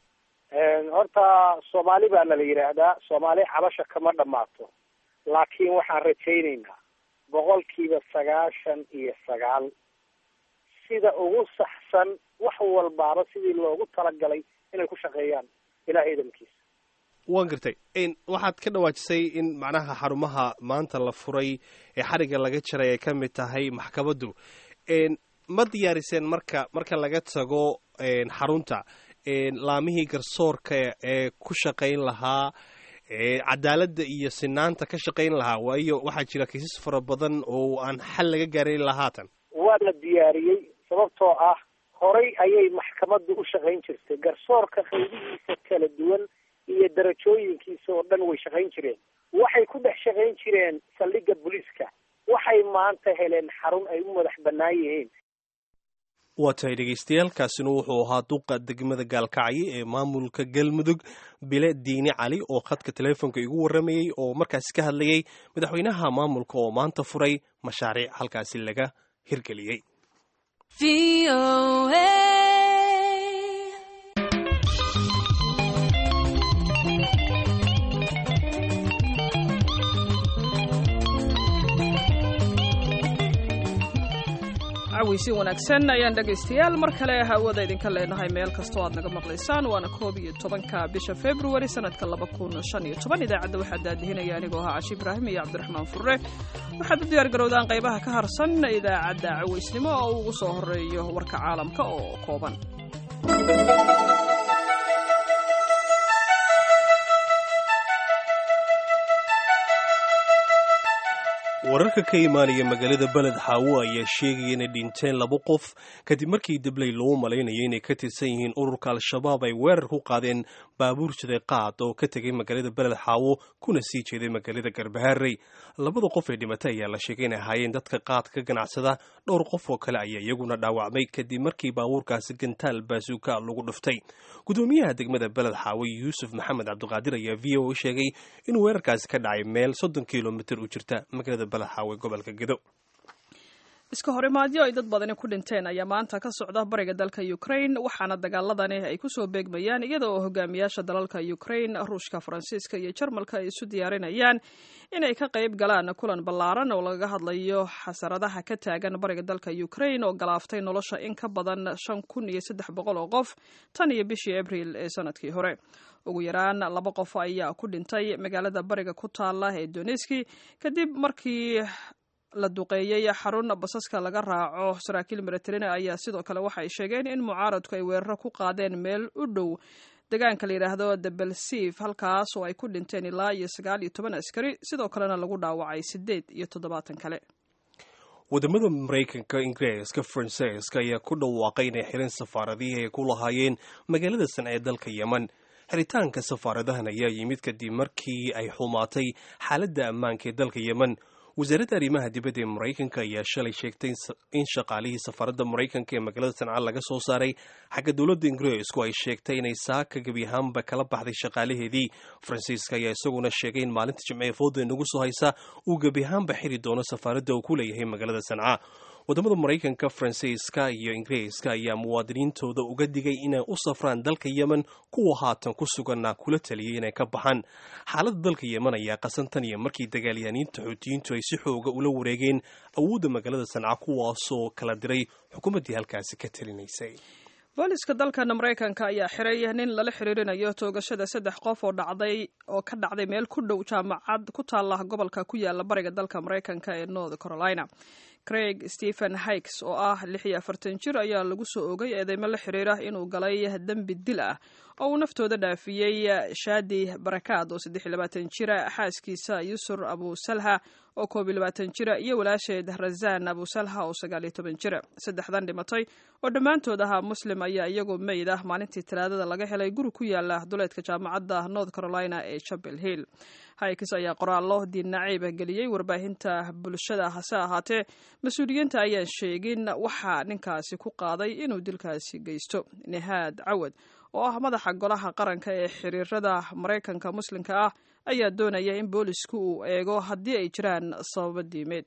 horta soomaali baana la yidhaahdaa soomaali cabasha kama dhamaato laakiin waxaan rajaynaynaa boqolkiiba sagaashan iyo sagaal sida ugu saxsan wax walbaaba sidii loogu talagalay inay ku shaqeeyaan ilaah idamkiisa waan gartay waxaad ka dhawaajisay in macnaha xarumaha maanta la furay ee xariga laga jaray ay ka mid tahay maxkamaddu ma diyaariseen marka marka laga tago xarunta laamihii garsoorka ee ku shaqayn lahaa cadaaladda iyo sinaanta ka shaqayn lahaa waayo waxaa jira kiisas fara badan oo aan xal laga gaarin lahaatan waa la diyaariyey sababtoo ah horay ayay maxkamaddu u shaqayn jirtay garsoorka qaybihiisa kala duwan iyo darajooyinkiisa oo dhan way shaqayn jireen waxay ku dhex shaqayn jireen saldhigga booliiska waxay maanta heleen xarun ay u madax bannaan yihiin waa tahay dhegeystayaal kaasina wuxuu ahaa duqa degmada gaalkacyo ee maamulka galmudug bile diini cali oo khadka teleefonka igu warramayey oo markaasi ka hadlayay madaxweynaha maamulka oo maanta furay mashaariic halkaasi laga hirgeliyey caweysi wanaagsan ayaan dhegaystayaal mar kale hawada idinka leenahay meel kastoo aad naga maqlaysaan waana koob iyo tobanka bisha februari sanadka laba kun shan iyo toban idaacadda waxaa daadihinaya anigoo ahaa cashi ibraahim iyo cabdiraxmaan furre waxaad u diyaar garowdaan qaybaha ka harsan idaacadda caweysnimo oo uu ugu soo horeeyo warka caalamka oo kooban wararka ka imaanaya magaalada beled xaawo ayaa sheegaya inay dhinteen laba qof kadib markii dabley loo malaynayo inay ka tirsan yihiin ururka al-shabaab ay weerar ku qaadeen baabuur jiday qaad oo ka tegay magaalada beled xaawo kuna sii jeeday magaalada garbaharey labada qof ee dhimatay ayaa la sheegay inay ahaayeen dadka qaad ka ganacsada dhowr qof oo kale ayaa iyaguna dhaawacmay kadib markii baabuurkaasi gantaal baasuuka lagu dhuftay gudoomiyaha degmada beled xaawo yuusuf maxamed cabdiqaadir ayaa v o sheegay inuu weerarkaasi ka dhacay meel soddon kilomitir u jirta magaalada gobolka gedo iska horimaadyo ay dad badani ku dhinteen ayaa maanta ka socda bariga dalka ukraine waxaana dagaaladani ay kusoo beegmayaan iyada oo hogaamiyaasha dalalka ukraine ruushka faransiiska iyo jarmalka ay isu diyaarinayaan inay ka qayb galaan kulan ballaaran oo lagaga hadlayo xasaradaha ka taagan bariga dalka ukraine oo galaaftay nolosha in ka badan shan kun iyo saddex boqol oo qof tan iyo bishii abriil ee sanadkii hore ugu yaraan laba qof ayaa ku dhintay magaalada bariga ku taala ee doneski kadib markii la duqeeyey xarun basaska laga raaco saraakiil maratarina ayaa sidoo kale waxa ay sheegeen in mucaaradku ay weeraro ku qaadeen meel u dhow deegaanka la yidhaahdo debelsiif halkaas oo ay ku dhinteen ilaa iyo sagaal iyo toban askari sidoo kalena lagu dhaawacay sideed iyo toddobaatan kale wadamada maraykanka ingiriiska faransiiska ayaa ku dhawaaqay inay xiran safaaradihii ay ku lahaayeen magaalada san ee dalka yemen xiritaanka safaaradahan ayaa yimid kadib markii ay xumaatay xaaladda ammaanka ee dalka yemen wasaaradda arrimaha dibadda ee maraykanka ayaa shalay sheegtay in shaqaalihii safaaradda maraykanka ee magaalada sanca laga soo saaray xagga dowladda ingiriisku ay sheegtay inay saaka gebi ahaanba kala baxday shaqaalaheedii faransiiska ayaa isaguna sheegay in maalinta jimcee fooda inagu soo haysa uu gebi ahaanba xiri doono safaaradda uu ku leeyahay magaalada sanca wadamada maraykanka faransiiska iyo ingiriiska ayaa muwaadiniintooda uga digay inay u safraan dalka yemen kuwa haatan ku suganna kula taliyay inay ka baxaan xaaladda dalka yemen ayaa qasantan iyo markii dagaalyahaniinta xuutiyiintu ay si xooga ula wareegeen awoodda magaalada sanca kuwaasoo kala diray xukuumaddii halkaasi ka talinaysay booliska dalkan maraykanka ayaa xiray nin lala xiriirinayo toogashada saddex qof oo dhacday oo ka dhacday meel ku dhow jaamacad ku taala gobolka ku yaala bariga dalka maraykanka ee north carolina craig stephen hikes oo ah lix iyo afartan jir ayaa lagu soo ogay eedeymo la xiriira inuu galay dembi dil ah oo uu naftooda dhaafiyey shaadi barakaad oo saddex iyo labaatan jira xaaskiisa yusur abusalha oo koob iyo labaatan jira iyo walaasheed razan abusalha oo sagaal iyo toban jira saddexdan dhimatay oo dhammaantood ahaa muslim ayaa iyagoo meyd ah maalintii talaadada laga helay guri ku yaala duleedka jaamacadda north carolina ee chapel hill hikes ayaa qoraallo diinnaciib geliyey warbaahinta bulshada hase ahaatee mas-uuliyiinta ayaan sheegin waxaa ninkaasi ku qaaday inuu dilkaasi geysto nihaad cawad oo ah madaxa golaha qaranka ee xiriirada maraykanka muslimka ah ayaa doonaya in boolisku uu eego haddii ay jiraan sababo diimeed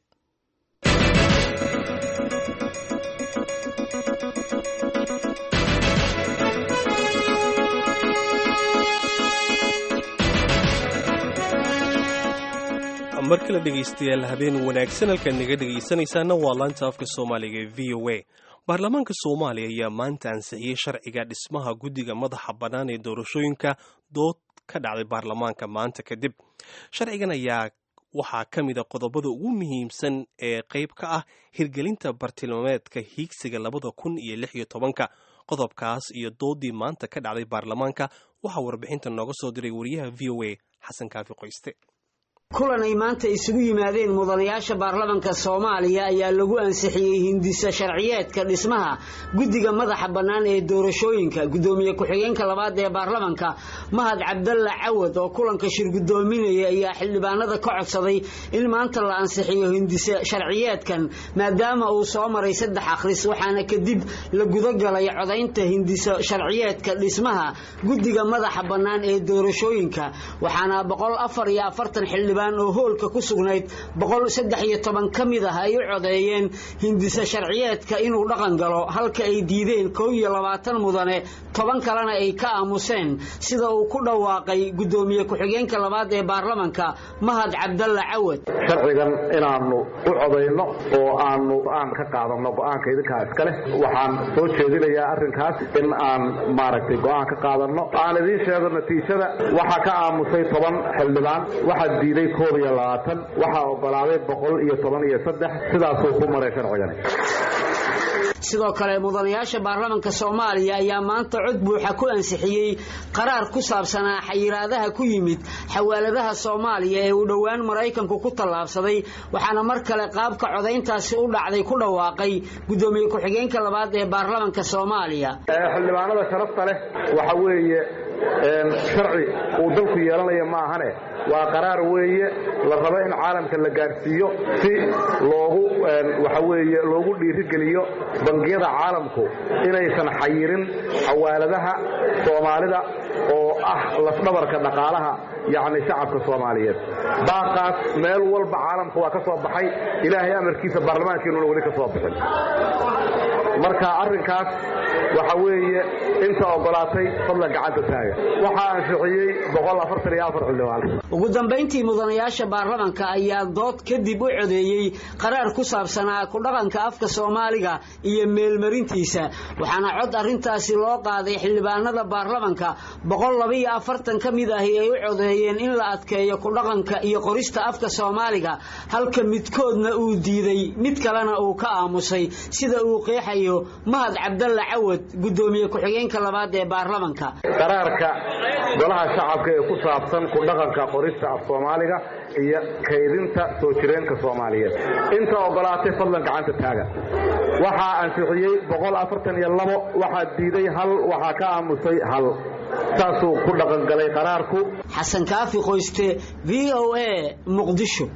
mar kale dhegaystayaal habeen wanaagsan halkaad naga dhegaysanaysaana waa laanta afka soomaaliga ee v o a baarlamaanka soomaaliya ayaa maanta ansixiyey sharciga dhismaha guddiga madaxa bannaan ee doorashooyinka dood ka dhacday baarlamaanka maanta kadib sharcigan ayaa waxaa ka mid a qodobada ugu muhiimsan ee qayb ka ah hirgelinta bartilmaameedka hiigsiga labada kun iyo lix iyo tobanka qodobkaas iyo doodii maanta ka dhacday baarlamaanka waxaa warbixinta nooga soo diray wariyaha v o a xasan kaafi qoyste kulan ay maanta isugu yimaadeen mudanayaasha baarlamanka soomaaliya ayaa lagu ansixiyey hindisa sharciyeedka dhismaha guddiga madaxa bannaan ee doorashooyinka guddoomiye ku-xigeenka labaad ee baarlamanka mahad cabdalla cawad oo kulanka shir guddoominaya ayaa xildhibaanada ka codsaday in maanta la ansixiyo hindise sharciyeedkan maadaama uu soo maray saddex akhris waxaana kadib la gudagalay codaynta hindisa sharciyeedka dhismaha guddiga madaxa bannaan ee doorashooyinka waxaana boqol afar iyo afartan xildhibaan oo hoolka ku sugnayd boqol saddex iyo toban ka mid ah ay u codeeyeen hindise sharciyeedka inuu dhaqan galo halka ay diideen kow iyo labaatan mudane toban kalena ay ka aamuseen sida uu ku dhawaaqay guddoomiye ku-xigeenka labaad ee baarlamanka mahad cabdalla cawad sharcigan inaanu u codayno oo aanu go-aan ka qaadano go-aanka idinkaa iska leh waxaan soo jeedinayaa arrinkaas in aan maaragtay go-aan ka qaadano aan idiin sheego natiijada waxaa ka aamusay toban xildhibaan waxaa diiday koob iyo labaatan waxaa ogolaaday boqol iyo toban iyo saddex sidaasuu ku maray sharcigani sidoo kale mudanayaasha baarlamanka soomaaliya ayaa maanta cod buuxa ku ansixiyey qaraar ku saabsanaa xayiraadaha ku yimid xawaaladaha soomaaliya ee uu dhowaan maraykanku ku tallaabsaday waxaana mar kale qaabka codayntaasi u dhacday ku dhawaaqay guddoomiye ku-xigeenka labaad ee baarlamanka soomaaliya xildhibaanada sharafta leh waxa weeye sharci uu dalku yeelanaya ma ahane waa qaraar weeye la rabo in caalamka la gaadhsiiyo si loogu waxa weeye loogu dhiirigeliyo bangiyada caalamku inaysan xayirin xawaaladaha soomaalida oo ah lafdhabarka dhaqaalaha yacni shacabka soomaaliyeed baaqaas meel walba caalamka waa ka soo baxay ilaahay amarkiisa baarlamaankeenuna weli ka soo bixin marka arrinkaas waxa weeye inta ogolaatay fadlan gacanta taaga waxaa ansixiyey xildhibaan ugu dambayntii mudanayaasha baarlamanka ayaa dood kadib u codeeyey qaraar ku saabsanaa ku dhaqanka afka soomaaliga iyo meelmarintiisa waxaana cod arrintaasi loo qaaday xildhibaanada baarlamanka boqol labaiyo afartan ka mid ahi ay u codeeyeen in la adkeeyo ku dhaqanka iyo qorista afka soomaaliga halka midkoodna uu diiday mid kalena uu ka aamusay sida uu qeexayo mahad cabdalla cawad guddoomiye ku-xigeenka labaad ee baarlamanka qaraarka golaha shacabka ee ku saabsan ku dhaqanka qorista af soomaaliga iyo kaydinta soo jireenka soomaaliyeed inta ogolaatay fadlan gacanta taaga waxaa ansixiyey boqol afartan iyo labo waxaa diiday hal waxaa ka aamusay hal saasuu ku dhaqangalay qaraarku xasan kaafi qoyste v o a muqdisho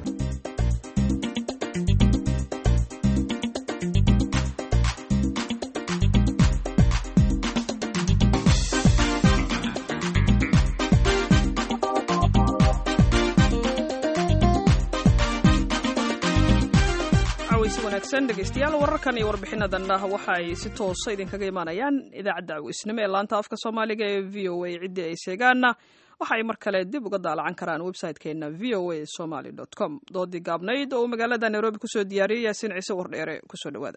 dhegeystayaal wararkan iyo warbixinadanna waxa ay si toosa idinkaga imaanayaan idaacadda awisnimo ee laanta afka soomaaliga ee v o a ciddii ay sheegaanna waxa ay mar kale dib uga daalacan karaan website-keena v o a somaly com doodii gaabnayd oo uu magaalada nairobi kusoo diyaariyey yaasiin ciise wardheere kusoo dhawaada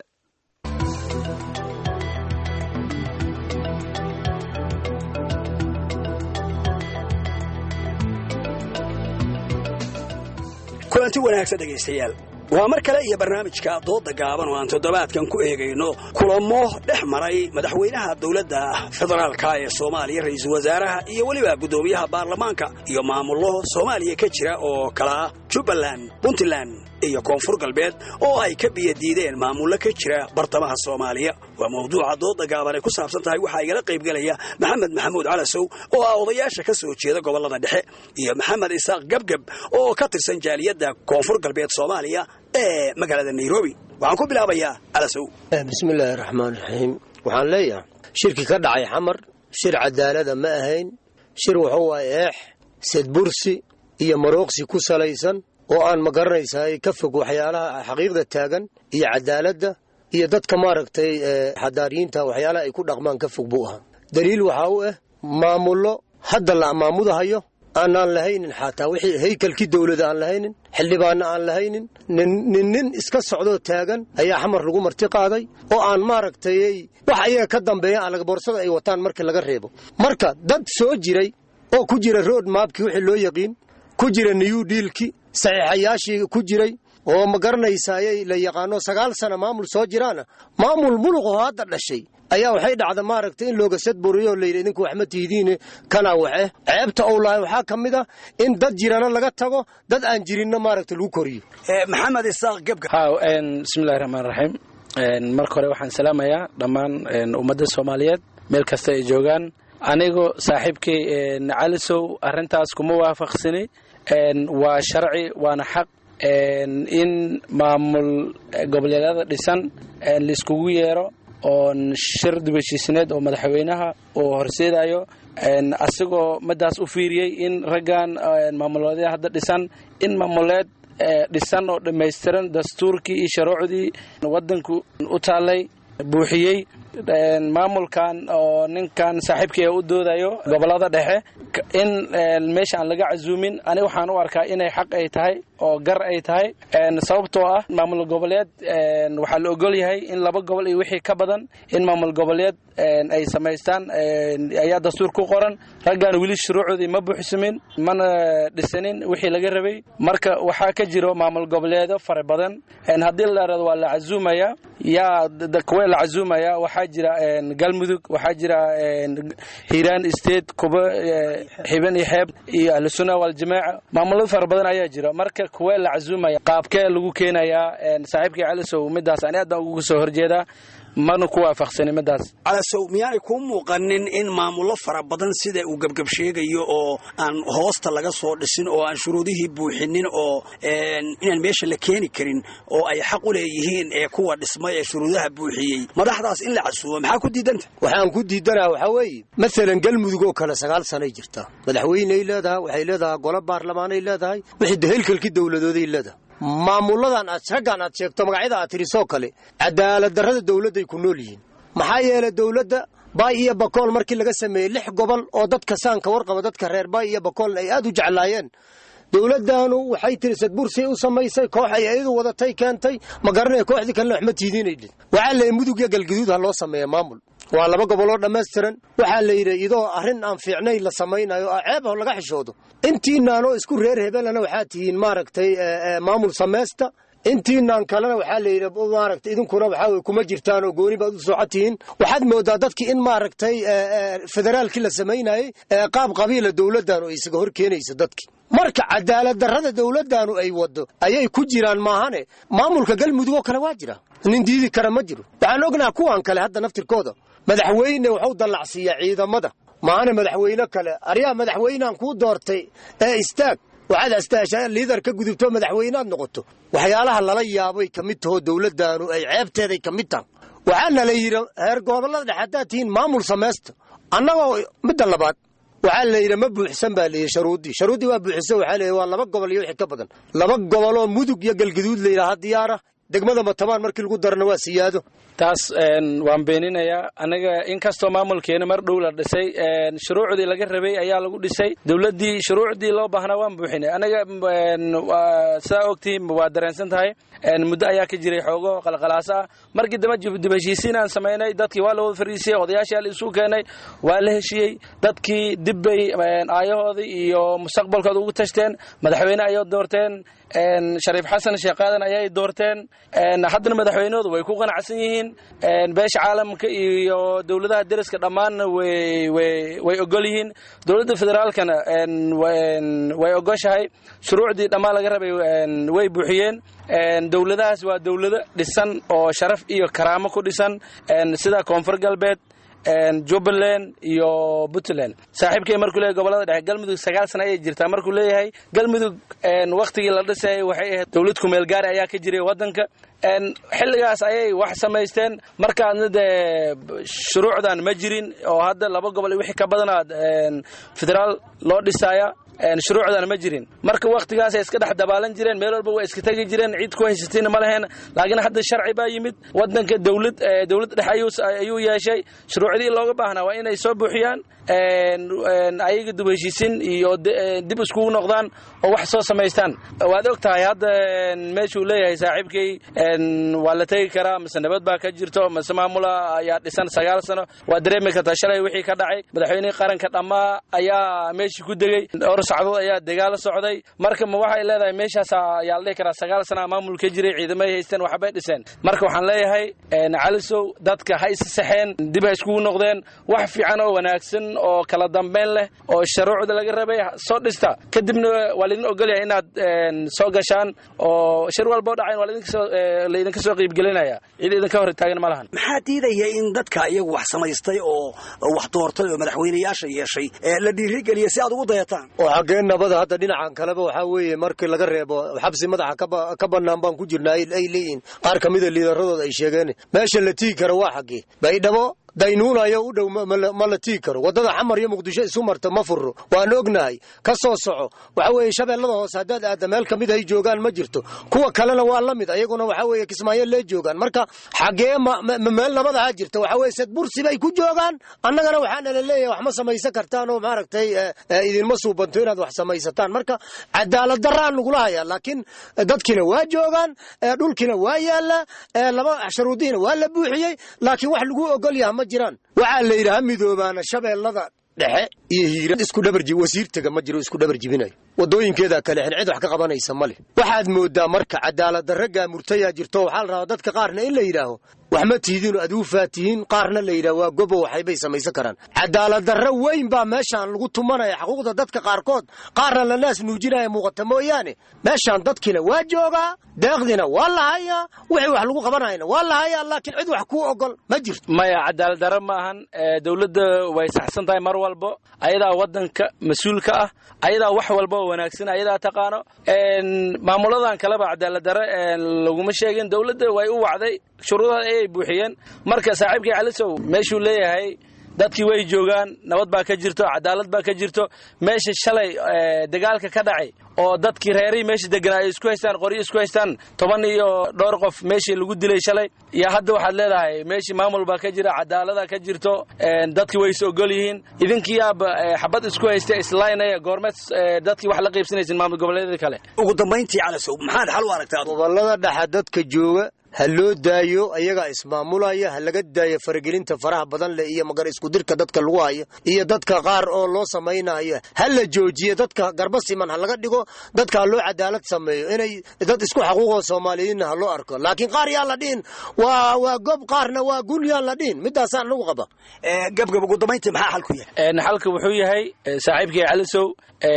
kulanti wanaagsan dhegaystayaal waa mar kale iyo barnaamijka dooda gaaban oo aan toddobaadkan ku eegayno kulamo dhex maray madaxweynaha dowladda federaalka ee soomaaliya ra'iisul wasaaraha iyo weliba guddoomiyaha baarlamaanka iyo maamullo soomaaliya ka jira oo kala ah jubbaland puntland iyo koonfur galbeed oo ay ka biyadiideen maamullo ka jira bartamaha soomaaliya waa mawduuca dooda gaaban ay ku saabsan tahay waxaa igala qaybgelaya maxamed maxamuud calasow oo ah odayaasha ka soo jeeda gobollada dhexe iyo maxamed isaaq gebgeb oo ka tirsan jaaliyadda koonfur galbeed soomaaliya ee magaalada nairobi waxaan ku bilaabayaa calasow bismillaahi raxmaan raxiim waxaan leeyahay shirki ka dhacay xamar shir cadaalada ma ahayn shir wuxuu waay eex sedbursi iyo marooqsi ku salaysan oo aan ma garanaysaay ka fog waxyaalaha xaqiiqda taagan iyo cadaaladda iyo dadka maaragtay xadaariyiinta waxyaalaha ay ku dhaqmaan ka fog buu ahaa daliil waxaa u ah maamullo hadda la maamudahayo aanaan lahaynin xataa wixii haykalkii dowlada aan lahaynin xildhibaanna aan lahaynin nin nin nin iska socdoo taagan ayaa xamar lagu marti qaaday oo aan maaragtay wax ayaga ka dambeeya aan laga boorsada ay wataan markii laga reebo marka dad soo jiray oo ku jira road maabkii wixii loo yaqiin ku jira new dealki saxiixayaashii ku jiray oo ma garanaysaayay la yaqaano sagaal sana maamul soo jiraana maamul muluqoo hadda dhashay ayaa waxay dhacda maaragtay in looga sadburiyo o layidhi idinku wax ma tihidiine kanaa waxe ceebta ou lahay waxaa ka mid a in dad jirana laga tago dad aan jirinna maaragta lagu koriyo maxamed isaaq gebga ha bismillahi raxmaan raxiim marka hore waxaan salaamayaa dhammaan ummadda soomaaliyeed meel kasta ay joogaan anigu saaxiibkay calisow arrintaas kuma waafaqsani waa sharci waana xaq in maamul goboleedyada dhisan laiskugu yeero oon shir dibashiisineed oo madaxweynaha uu horseedayo asigoo madaas u fiiriyey in raggan maamuleedya hadda dhisan in maamuleed dhisan oo dhammaystiran dastuurkii iyo sharuucdii waddanku u taallay buuxiyey maamulkan oo ninkan saaxiibkii u doodayo gobolada dhexe in meesha aan laga casuumin aniga waxaan u arkaa inay xaq ay tahay oo gar ay tahay sababtoo ah maamul goboleed waxaa la ogol yahay in laba gobol iyo wixii ka badan in maamul goboleed ay samaystaan ayaa dastuur ku qoran raggan weli shuruucdii ma buuxsamin mana dhisanin wixii laga rabay marka waxaa ka jiro maamul goboleedo fara badan haddii la dhahdo waa la casuumaya yaa kuwa la casuumaya waxaa jira galmudug waxaa jira hiiraan state kuba xiban iyo xeeb iyo ahlusunna waljamaaca maamulada fara badan ayaa jira marka kuwa la casuumaya qaabkee lagu keenayaa saaxiibkii calisow midaas ani aadaan uga soo horjeedaa mana ku waafaqsani midaas calasow miyaanay kuu muuqanin in maamullo fara badan sida uu gebgeb sheegayo oo aan hoosta laga soo dhisin oo aan shuruudihii buuxinin oo inaan meesha la keeni karin oo ay xaq u leeyihiin ee kuwa dhismay ee shuruudaha buuxiyey madaxdaas in la casuumo maxaa ku diidanta waxaan ku diidanaa waxaa weeye masalan galmudug oo kale sagaal sanay jirtaa madaxweyney leedahay waxay leedahay golo baarlamaanay leedahay wixii dahelkalkii dowladooday leedahay maamuladan aad raggan aad sheegto magacyada aad tirisoo kale cadaalad darrada dowladday ku nool yihiin maxaa yeelay dowladda baay iyo bakool markii laga sameeyey lix gobol oo dadka saanka warqaba dadka reer baay iyo bakoolna ay aad u jeclaayeen dowladdaanu waxay tiri sadbursay u samaysay koox ay iyadu wadatay keentay ma garanaya kooxdii kalena wax ma tiidiinaydhin waxaa leeyay mudug iyo galgaduud ha loo sameeya maamul waa laba goboloo dhammaystiran waxaa la yidhi idoo arrin aan fiicnayn la samaynayo oo ceeb ah laga xishoodo intiinaanoo isku reer hebelana waxaa tihiin maaragtay maamul samaysta intiinaan kalena waxaa la yidhi maaragtay idinkuna waxaa weye kuma jirtaan oo gooni baad u socod tihiin waxaad moodaa dadkii in maaragtay federaalkii la samaynayey qaab qabiila dowladdaanu ay isaga hor keenayso dadkii marka cadaalad darrada dowladdaanu ay waddo ayay ku jiraan maahane maamulka galmudug oo kale waa jira nin diidi kara ma jiro waxaan ognaha kuwan kale hadda naftirkooda madaxweyne waxu dallacsiiyaa ciidamada maahane madaxweyne kale aryaa madaxweynehan kuu doortay ee istaag waxaad astaashaa liidar ka gudubto madaxweynead noqoto waxyaalaha lala yaabay ka mid tahoo dowladdaanu ay ceebteeday ka mid taha waxaana la yidhi heer gobollada dhexe haddaad tihiin maamul samaysta annagoo midda labaad waxaa la yidhi ma buuxsan baa layidhi sharuuddii sharuuddii waa buuxsan waxaa layidhi waa laba gobol iyo wixii ka badan laba goboloo mudug iyo galgaduud la yidhaha diyaara degmada matabaan markii lagu darana waa siyaado taas waan beeninayaa aniga inkastoo maamulkeena mar dhow la dhisay shuruucdii laga rabay ayaa lagu dhisay dowladdii shuruucdii loo baahnaa waan buuxinay aniga sidaa ogtihiin waa dareensan tahay muddo ayaa ka jiray xoogo qalqalaasa ah markii dambe dib heshiisiin aan samaynay dadkii waa la wada fariisiyey odayaashii la isu keenay waa la heshiiyey dadkii dib bay aayahoodii iyo mustaqbalkooda ugu tashteen madaxweyne ayay doorteen shariif xasan sheekh qaadan ayay doorteen haddana madaxweynahoodu way ku qanacsan yihiin beesha caalamka iyo dowladaha deriska dhammaanna way ogol yihiin dowladda federaalkana way ogoshahay shuruucdii dhammaan laga rabay way buuxiyeen dowladahaas waa dowlado dhisan oo sharaf iyo karaamo ku dhisan sida koonfur galbeed jubbaland iyo puntland saaxiibkay markuu leeyahy gobolada dhexe galmudug sagaal sana ayay jirtaa markuu leeyahay galmudug wakhtigii la dhisayay waxay ahayd dowlad kumeel gaari ayaa ka jiray waddanka xilligaas ayay wax samaysteen markaadna dee shuruucdan ma jirin oo hadda laba gobol iyo wixii ka badanaad federaal loo dhisaaya shuruucdana ma jirin marka waktigaasay iska dhex dabaalan jireen meel walba waa iska tegi jireen cid ku haysatayna ma laheen laakiin hadda sharci baa yimid wadanka dowlad dowlad dhexe ayuu yeeshay shuruucdii looga baahnaa waa inay soo buuxiyaan ayaga dib heshiisin iyo dib iskugu noqdaan oo wax soo samaystaan waad og tahay hadda meeshuu leeyahay saaxiibkay waa la tegi karaa mise nabad baa ka jirto mise maamula ayaa dhisan sagaal sano waa dareemi kartaa shalay wixii ka dhacay madaxweynihii qaranka dhammaa ayaa meeshii ku degey dhowr sacdood ayaa dagaalo socday marka ma waxay leedahay meeshaas ayaa la dhihi karaa sagaal sana maamul ka jiray ciidamay haysteen waxbay dhiseen marka waxaan leeyahay calisow dadka ha isa saxeen dib ha iskugu noqdeen wax fiican oo wanaagsan oo kala dambeyn leh oo sharuucda laga rabay soo dhista kadibna waa laydin ogolyahay inaad soo gashaan oo shir walboo dhacayn waa laydinka soo qiibgelinaya cid idinka hor taagan ma lahan maxaa diidaya in dadka iyagu wax samaystay oo wax doortay oo madaxweynayaasha yeeshay la dhiirigeliya si aad ugu dayataan oo xaggee nabada hadda dhinacan kaleba waxaa weeye markii laga reebo xabsi madaxa ka bannaan baan ku jirnaa ay leeyihiin qaar ka mida liidaradooda ay sheegeen meesha la tiigi kara waa xaggee baydhabo daynuunayo u dhow ma la tiigi karo waddada xamar iyo muqdisho isu marta ma furro waan ognahay ka soo soco waxa weeye shabeellada hoose haddaad aadda meel ka mid ay joogaan ma jirto kuwa kalena waa la mid ayaguna waxa weeye kismaayo lee joogaan marka xaggee meel nabadaha jirta waxa weye sad bursi bay ku joogaan annagana waxaana la leeyahay wax ma samaysan kartaan oo maaragtay idinma suubanto inaad wax samaysataan marka cadaalad daraan nagula hayaa laakiin dadkiina waa joogaan dhulkiina waa yaallaa laba sharuudihiina waa la buuxiyey laakiin wax lagu ogol yaha ma jiraan waxaa la yidhi ha midoobaana shabeellada dhexe iyo hiira isku dhabarji wasiirtaga ma jiro isku dhabar jibinayo waddooyinkeedaa kale xen cid wax ka qabanaysa ma leh waxaad mooddaa marka cadaalad darra gaamurtayaa jirto waxaa la rabaa dadka qaarna in la yidhaaho wax ma tihidiinoo aduufaa tihiin qaarna la yidhaho waa gobo waxaybay samaysan karaan cadaalad darra weyn baa meeshaan lagu tumanaya xuquuqda dadka qaarkood qaarna la naas nuujinaya muuqata mooyaane meeshaan dadkiina waa joogaa deeqdiina waa la hayaa wixii wax lagu qabanayna waa la hayaa laakiin cid wax kuu ogol ma jirto maya cadaalad darra ma ahan dowladda way saxsan tahay mar walbo ayadaa waddanka mas-uulka ah ayadaa wax walba oo wanaagsan ayadaa taqaano maamuladan kaleba cadaalad darre laguma sheegin dowladda way u wacday shuruudaha ayay buuxiyeen marka saaxiibkii calisow meeshuu leeyahay dadkii way joogaan nabad baa ka jirto cadaalad baa ka jirto meesha shalay dagaalka ka dhacay oo dadkii reerihii meesha deganaa ay isku haystaan qoryo isku haystaan toban iyo dhowr qof meeshii lagu dilay shalay iyo hadda waxaad leedahay meeshii maamul baa ka jira cadaalada ka jirto dadkii way is ogol yihiin idinkiiyaaba xabad isku haysta islaynaya goormeed dadkii wax la qaybsanaysin maamul goboleedyada kale ugu dambayntii calasow maxaad xal u aragtaa gobolada dhexa dadka jooga ha loo daayo ayagaa ismaamulaya ha laga daayo faragelinta faraha badan leh iyo magar iskudirka dadka lagu hayo iyo dadka qaar oo loo samaynayo ha la joojiyo dadka garba siman ha laga dhigo dadka ha loo cadaalad sameeyo inay dad isku xaquuqoo soomaaliyiinna ha loo arko laakiin qaar yaan la dhihin waa waa gob qaarna waa gun yaan la dhihin midaasaan lagu qaba gabgab ugu dambayntii maxaa xalku yahay xalka wuxuu yahay saaxiibkii calisow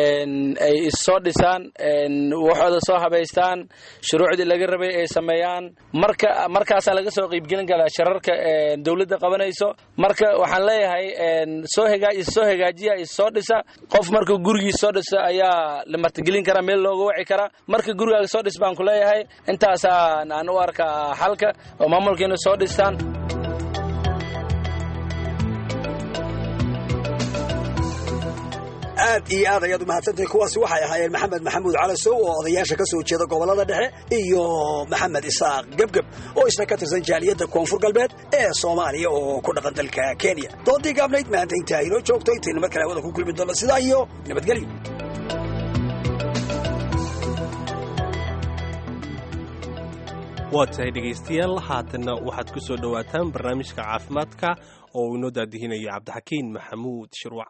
ay issoo dhisaan waxooda soo habaystaan shuruucdii laga rabay ay sameeyaan marka markaasaa laga soo qiibgelin karaa shararka dowladda qabanayso marka waxaan leeyahay soo hgaa issoo hagaajiya issoo dhisa qof marka gurigiis soo dhisa ayaa la martigelin karaa meel looga waci karaa marka gurigaaga soo dhis baan ku leeyahay intaasaan aan u arkaa xalka oo maamulkiina soo dhistaan aad iyo aad ayaad umahadsantahay kuwaasi waxay ahaayeen maxamed maxamuud calasow oo odayaasha ka soo jeeda gobollada dhexe iyo maxamed isaaq gebgeb oo isna ka tirsan jaaliyadda koonfur galbeed ee soomaaliya oo ku dhaqan dalka kenya doontii gaabnayd maanta intaa inoo joogto intaynu mar kale hawada ku kulmi doonno sidaa iyo nabadgelyo waa tahay dhegaystayaal haatanna waxaad ku soo dhowaataan barnaamijka caafimaadka oo uu inoo daadihinayo cabdixakiin maxamuud shirwac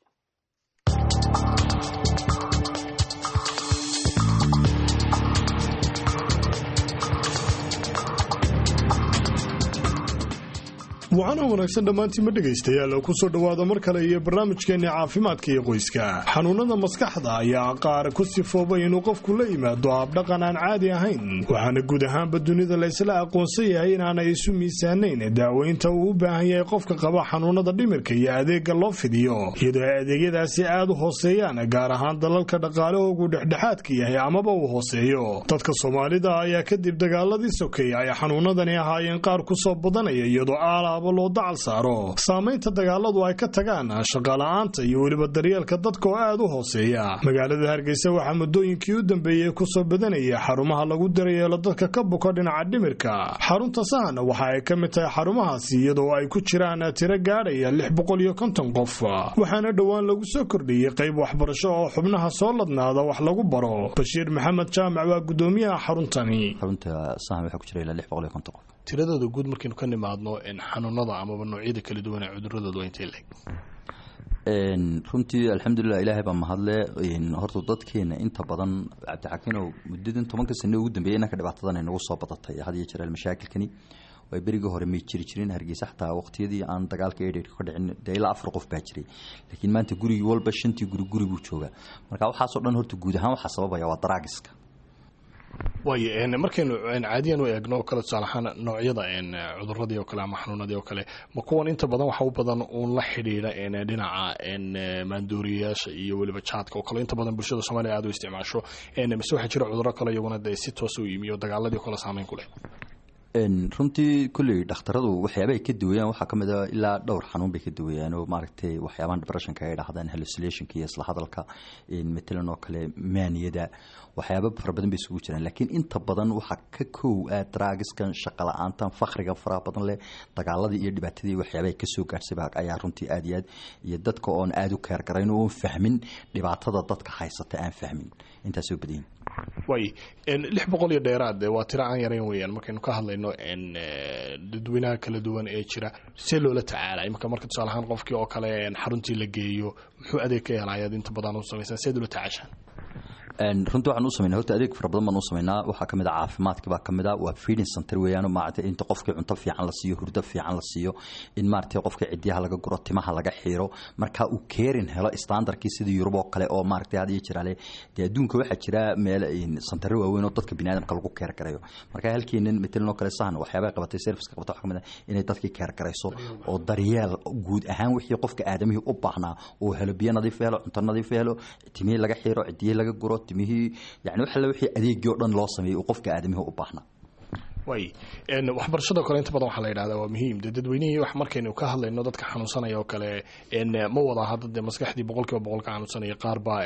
wacanoo wanaagsan dhammaantiinma dhegaystayaal oo ku soo dhowaada mar kale iyo barnaamijkeenni caafimaadka iyo qoyska xanuunnada maskaxda ayaa qaar ku sifoobay inuu qofku la yimaado habdhaqan aan caadi ahayn waxaana guud ahaanba dunida laysla aqoonsan yahay inaanay isu miisaanayn daaweynta uu u baahan yahay qofka qaba xanuunnada dhimirka iyo adeegga loo fidiyo iyadoo ay adeegyadaasi aad u hooseeyaan gaar ahaan dalalka dhaqaalahoogu dhexdhexaadka yahay amaba uu hooseeyo dadka soomaalida ayaa kadib dagaaladii sokeeye ay xanuunnadani ahaayeen qaar ku soo badanaya iyadoo aalaab tallaabo loo dacal saaro saamaynta dagaaladu ay ka tagaan shaqala-aanta iyo weliba daryeelka dadka oo aad u hooseeya magaalada hargeysa waxaa muddooyinkii u dambeeyey kusoo badanaya xarumaha lagu daryeelo dadka ka buka dhinaca dhimirka xarunta sahan waxa ay ka mid tahay xarumahaasi iyadoo ay ku jiraan tiro gaadhaya lix boqol iyo konton qof waxaana dhowaan lagu soo kordhiyey qayb waxbarasho oo xubnaha soo ladnaada wax lagu baro bashiir maxamed jaamac waa gudoomiyaha xaruntani tiradooda guud markaynu ka nimaadno xanuunada amaba noocyada kala duwan ee cuduradooda waa intay leg runtii alxamdulilah ilaahay baa mahadle horta dadkeena inta badan cabdixakiinow muddadan tobanka sane ugu dambeeyay inanka dhibaatadan ay nagu soo badatay had iyo jeer mashaakilkani way berigii hore may jiri jirin hargeysa xataa waqtiyadii aan dagaalka edhka ka dhicin dee ilaa afar qof baa jiray laakiin maanta gurigii walba shantii guri guri buu joogaa marka waxaasoo dhan horta guud ahaan waxaa sababaya waa daraagiska waayo markaynu caadiyan u eegno oo kale tusaale ahaan noocyada cuduradii oo kale ama xanuunadii oo kale ma kuwan inta badan waxa u badan uun la xidhiidha dhinaca maandooriyayaasha iyo weliba jaadka oo kale inta badan bulshada soomaaliya aad u isticmaasho mise waxaa jira cuduro kale iyaguna dee si toos u yimi oo dagaaladii o kale saameyn ku leh runtii kulley dhakhtaradu waxyaaba ay ka duwayaan waxaa ka mid a ilaa dhowr xanuun bay ka duwayaan oo maaragtay waxyaabahan depressionka ay dhahdaan hallucinationka iyo isla hadalka matalan oo kale maaniyada waxyaaba fara badan bay isugu jiraan laakiin inta badan waxaa ka kow ah draagiskan shaqa la-aantan fakriga faraha badan leh dagaaladii iyo dhibaatadii waxyaaba ay kasoo gaadhsaba ayaa runtii aad iyo aad iyo dadka oon aada u keergarayn oon fahmin dhibaatada dadka haysata aan fahmin intaasoo badayin way lix boqol iyo dheeraad waa tiro aan yarayn weeyaan markaynu ka hadlayno dadweynaha kala duwan ee jira see loola tacaalay marka marka tusaale ahaan qofkii oo kale xaruntii la geeyo muxuu adeeg ka helayaad inta badan u samaysaan seed ula tacaashaan runtii waxaan u sameynaa horta adeeg fara badan baan u sameynaa waxaa kamid ah caafimaadka baa kamid ah waa feeding center weeyaan maaragtay inta qofkii cunto fiican la siiyo hurdo fiican la siiyo in maaragtay qofka cidiyaha laga guro timaha laga xiiro marka uu keerin helo standardkii sida yurub oo kale oo maaragtay had iyo jiraale dee adduunka waxaa jira meel santaro waaweyn oo dadka biniaadamka lagu keer garayo marka halkeenan matalan oo kale sahan waxyaabaa qabatay serviceka qabata waxaa kamid ah inay dadkii keer garayso oo daryeel guud ahaan wixii qofka aadamihii u baahnaa uu helo biyo nadiif helo cunto nadiif helo timihii laga xiiro cidiyihii laga guro timihii yani wax alle wixii adeegii o dhan loo sameeyey uu qofka aadamihii u baahnaa way waxbarashadao kale inta badan waxaa la yidhahdaa waa muhiim dee dadweynihii wax markaynu ka hadlayno dadka xanuunsanaya oo kale ma wada hadda dee maskaxdii boqolkiiba boqol ka xanuunsanaya qaar baa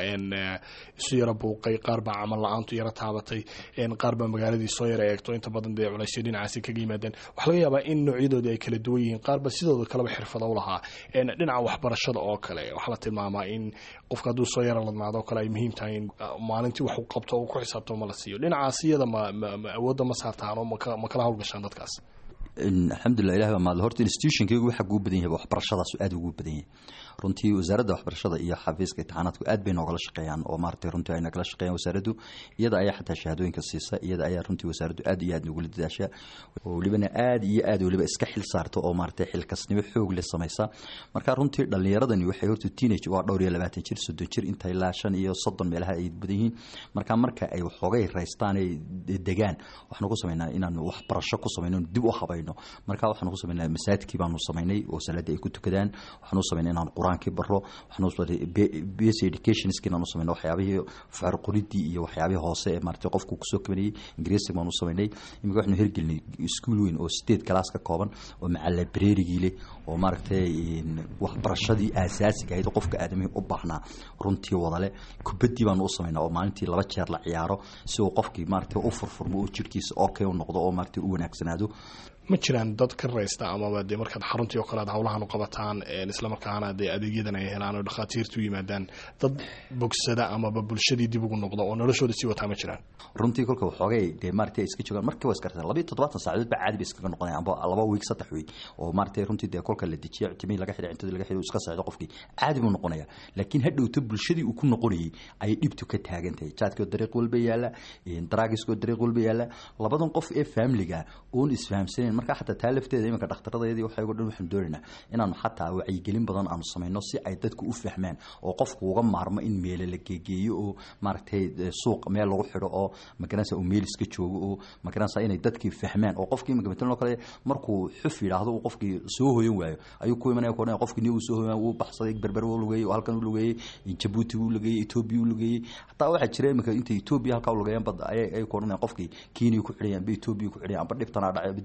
isu yara buuqay qaar baa camal la-aantu yara taabatay qaar baa magaaladii soo yara eegto inta badan dee culaysyo dhinacaasi kaga yimaadeen waxaa laga yaabaa in noocyadoodii ay kala duwan yihiin qaar ba sidooda kaleba xirfada u lahaa dhinaca waxbarashada oo kale waxaa la tilmaamaa in qofka hadduu soo yara ladnaado oo kale ay muhiim tahay in maalintii wax uu qabto uu ku xisaabto ma la siiyo dhinacaas iyada ma awoodda ma saartaan oo ma kala hawlgashaan dadkaas alxamdulilah ilahi baa mahadle horta institutionkaygu waxa ugu badan yahay waxbarashadaas aad ugu badan yahay runtii wasaaradda waxbarashada iyo xafiiska imtixaanaadku aad bay noogala shaqeeyaan oo maaragtay runtii ay nagala shaqeeyaan wasaaraddu iyada ayaa xataa shahaadooyinka siisa iyada ayaa runtii wasaaraddu aad iyo aad nogula dadaasha oo welibana aad iyo aad weliba iska xil saarta oo maaragtay xilkasnimo xoog leh samaysa marka runtii dhallinyaradani waxay horta teenage waa dhowr iyo labaatan jir soddon jir inta ilaa shan iyo soddon meelaha ay badan yihiin marka marka ay waxoogay raystaan ay degaan waxaanu ku samaynaa inaanu waxbarasho ku samayno dib u habayno marka waxaanu ku samaynaa masaajidkii baanu samaynay oo salaadii ay ku tukadaan waxaanu samaynay inaan qur-aankii baro waxaanu basic educationskii inaanu samaynay waxyaabihii facar qoridii iyo waxyaabihii hoose ee maaragtay qofku kusoo kabanayay ingiriisi baanu samaynay imika waxaanu hirgelinay iskuul weyn oo state class ka kooban oo maca librarygii leh oo maaragtay waxbarashadii aasaasiga ahayd qofka aadamihii u baahnaa runtii wadale kubaddii baanu u samaynaa oo maalintii laba jeer la ciyaaro si uu qofkii maaragtay u furfurmo oo jirkiisa okay u noqdo oo maaragtay u wanaagsanaado ma jiraan dad ka raysta amaba dee markaad xaruntii oo kale ad hawlahan u qabataan islamarkaana dee adeegyadan ay helaan oo dhakhaatiirtu yimaadaan dad bogsada amaba bulshadii dib ugu noqda oo noloshooda sii wataa ma jiraan runtii kolka waxoogay dee maaragtay iska joogaan markii waa iskartaa labiyo toddobaatan saacadood baa caadi ba iskaga noqonaya amba laba wiig saddex wiig oo maaragtay runtii dee kolka la dejiya timihii laga xidhay cintadii laga xidhay iska socdo qofkii caadi buu noqonaya laakiin hadhowto bulshadii uu ku noqonayay ayay dhibtu ka taagan tahay jaadkoo dariiq walba yaala daraagiskoo dariiq walba yaala labadan qof ee faamiliga oon isfahamsanayn marka xataa taa lafteeda iminka dhakhtaradayadii waxaygo dhan waxaanu doonaynaa inaanu xataa wacyigelin badan aanu samayno si ay dadku u fahmaan oo qofku uga maarmo in meele la geegeeyo oo maaragtay suuq meel lagu xidho oo magaranaysa uu meel iska joogo oo magaranaysa inay dadkii fahmaan oo qofkii iminka matalan oo kale markuu xuf yidhaahdo uu qofkii soo hoyan waayo ayuu ku imanaya ku odhanaya qofkii ni uu soo hoyan wuu baxsaday berber uu lugeeyey oo halkan u lugeeyey jabuuti uu lugeeyey etoobiya uu lugeeyey xataa waxaa jira iminka intay etoobiya halkaa u lugeeyaan bad ayay ku odhanayaan qofkii kenya ku xidhayaan ba etoobiya ku xidhayaan amba dhibtanaa dhacay aba dowladda qabta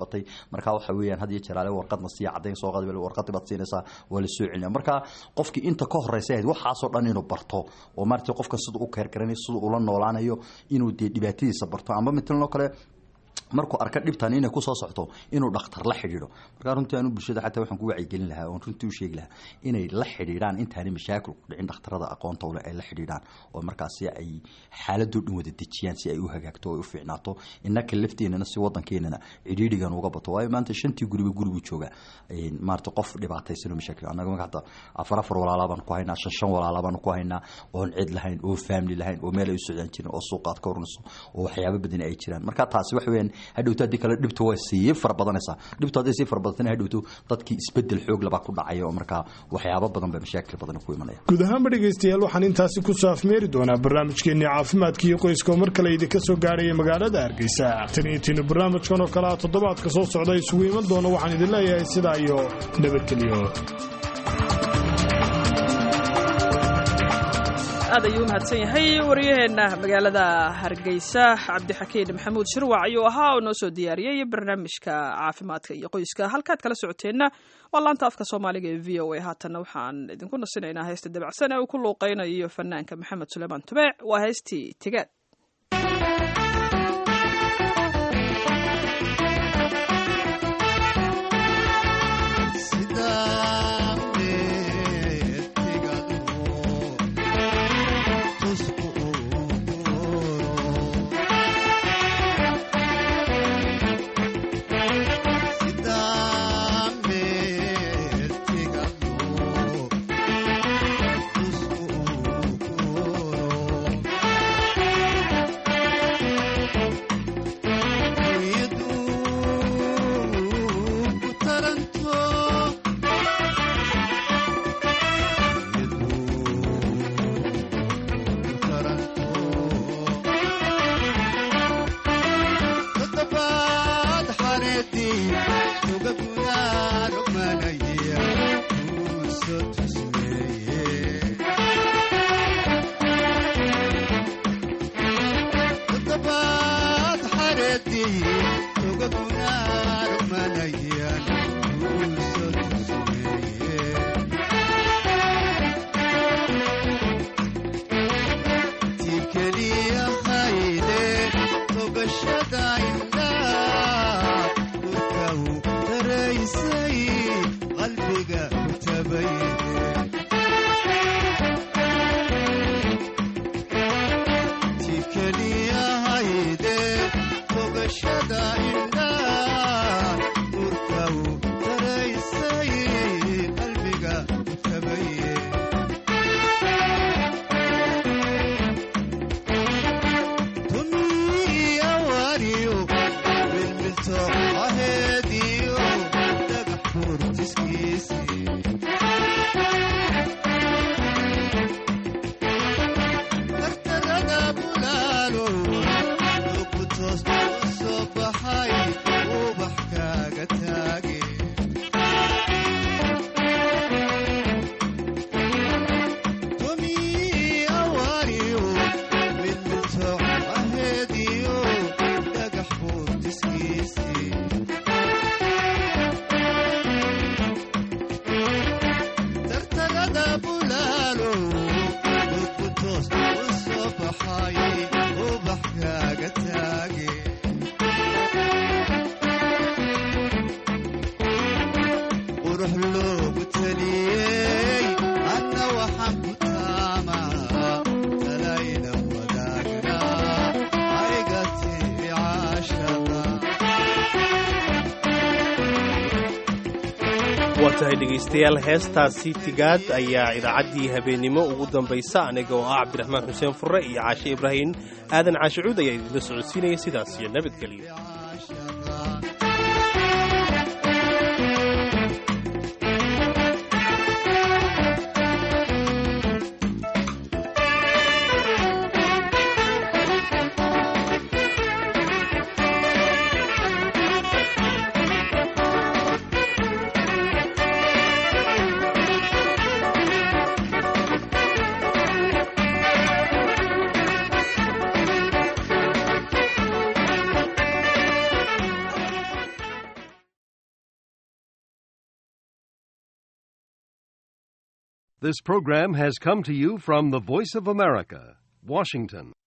qabatay marka waxa weeyaan had iyo jeer ale warqadna siiya caddayn soo qadbel warqadii baad siinaysaa waa la soo celinaya marka qofkii inta ka horeysa ahayd waxaasoo dhan inuu barto oo maaragtay qofka siduu u keergaranayo siduu ula noolaanayo inuu dee dhibaatadiisa barto amba matalan oo kale markuu arka dhibtan inay kusoo socto inuu dhakhtar la xidhiidho markaa runtii anu bulshada xataa waxaan ku wacyigelin lahaa oon runtii u sheegi lahaa inay la xidhiidhaan intaanay mashaakil ku dhicin dhakhtarada aqoonta ule ay la xidhiidhaan oo markaasi ay xaaladoo dhan wada dejiyaan si ay u hagaagto oo ay u fiicnaato innaka lafteenana si wadankeenana cidhiidhigan uga bato waayo maanta shantii guriba gurigu jooga maarata qof dhibaataysanoo mashaakil annaga marka hata afar afar walaalaa baanu ku haynaa shan shan walaalaa baanu ku haynaa oon cid lahayn oo family lahayn oo meel ay u socdaan jirin oo suuqaad ka oranayso oo waxyaabo badan ay jiraan marka taasi waxa weeyaan hadhowto haddii kale dhibta waa sii fara badanaysaa dhibtu hadday sii fara badatana hadhowto dadkii isbedel xoog labaa ku dhacaya oo markaa waxyaabo badan ba mashaakil badan ku imanaya guud ahaanba dhegaystayaal waxaan intaasi ku saafmeeri doonaa barnaamijkeennii caafimaadka iyo qoyska oo mar kale idinka soo gaaraya magaalada hargeysa tan iyo tiinu barnaamijkan oo kale ah toddobaadka soo socda isugu iman doona waxaan idin leeyahay sidaa iyo nabadgelyo aad ayuu u mahadsan yahay waryaheena magaalada hargeysa cabdixakiin maxamuud shirwac ayuu ahaa oo noo soo diyaariyey barnaamijka caafimaadka iyo qoyska halkaad kala socoteenna waa laanta afka soomaaliga ee v o a haatanna waxaan idinku nasinaynaa heesta dabacsan ee uu ku luuqeynayo fanaanka maxamed suleymaan tubeec waa heestii tigaad waa tahay dhegaystayaal heestaasi tigaad ayaa idaacaddii habeennimo ugu dambaysa aniga oo ah cabdiraxmaan xuseen furre iyo caashe ibraahim aadan caashicuud ayaa idinla socodsiinaya sidaas iyo nabadgelyo This program has come to you from the Voice of America, Washington.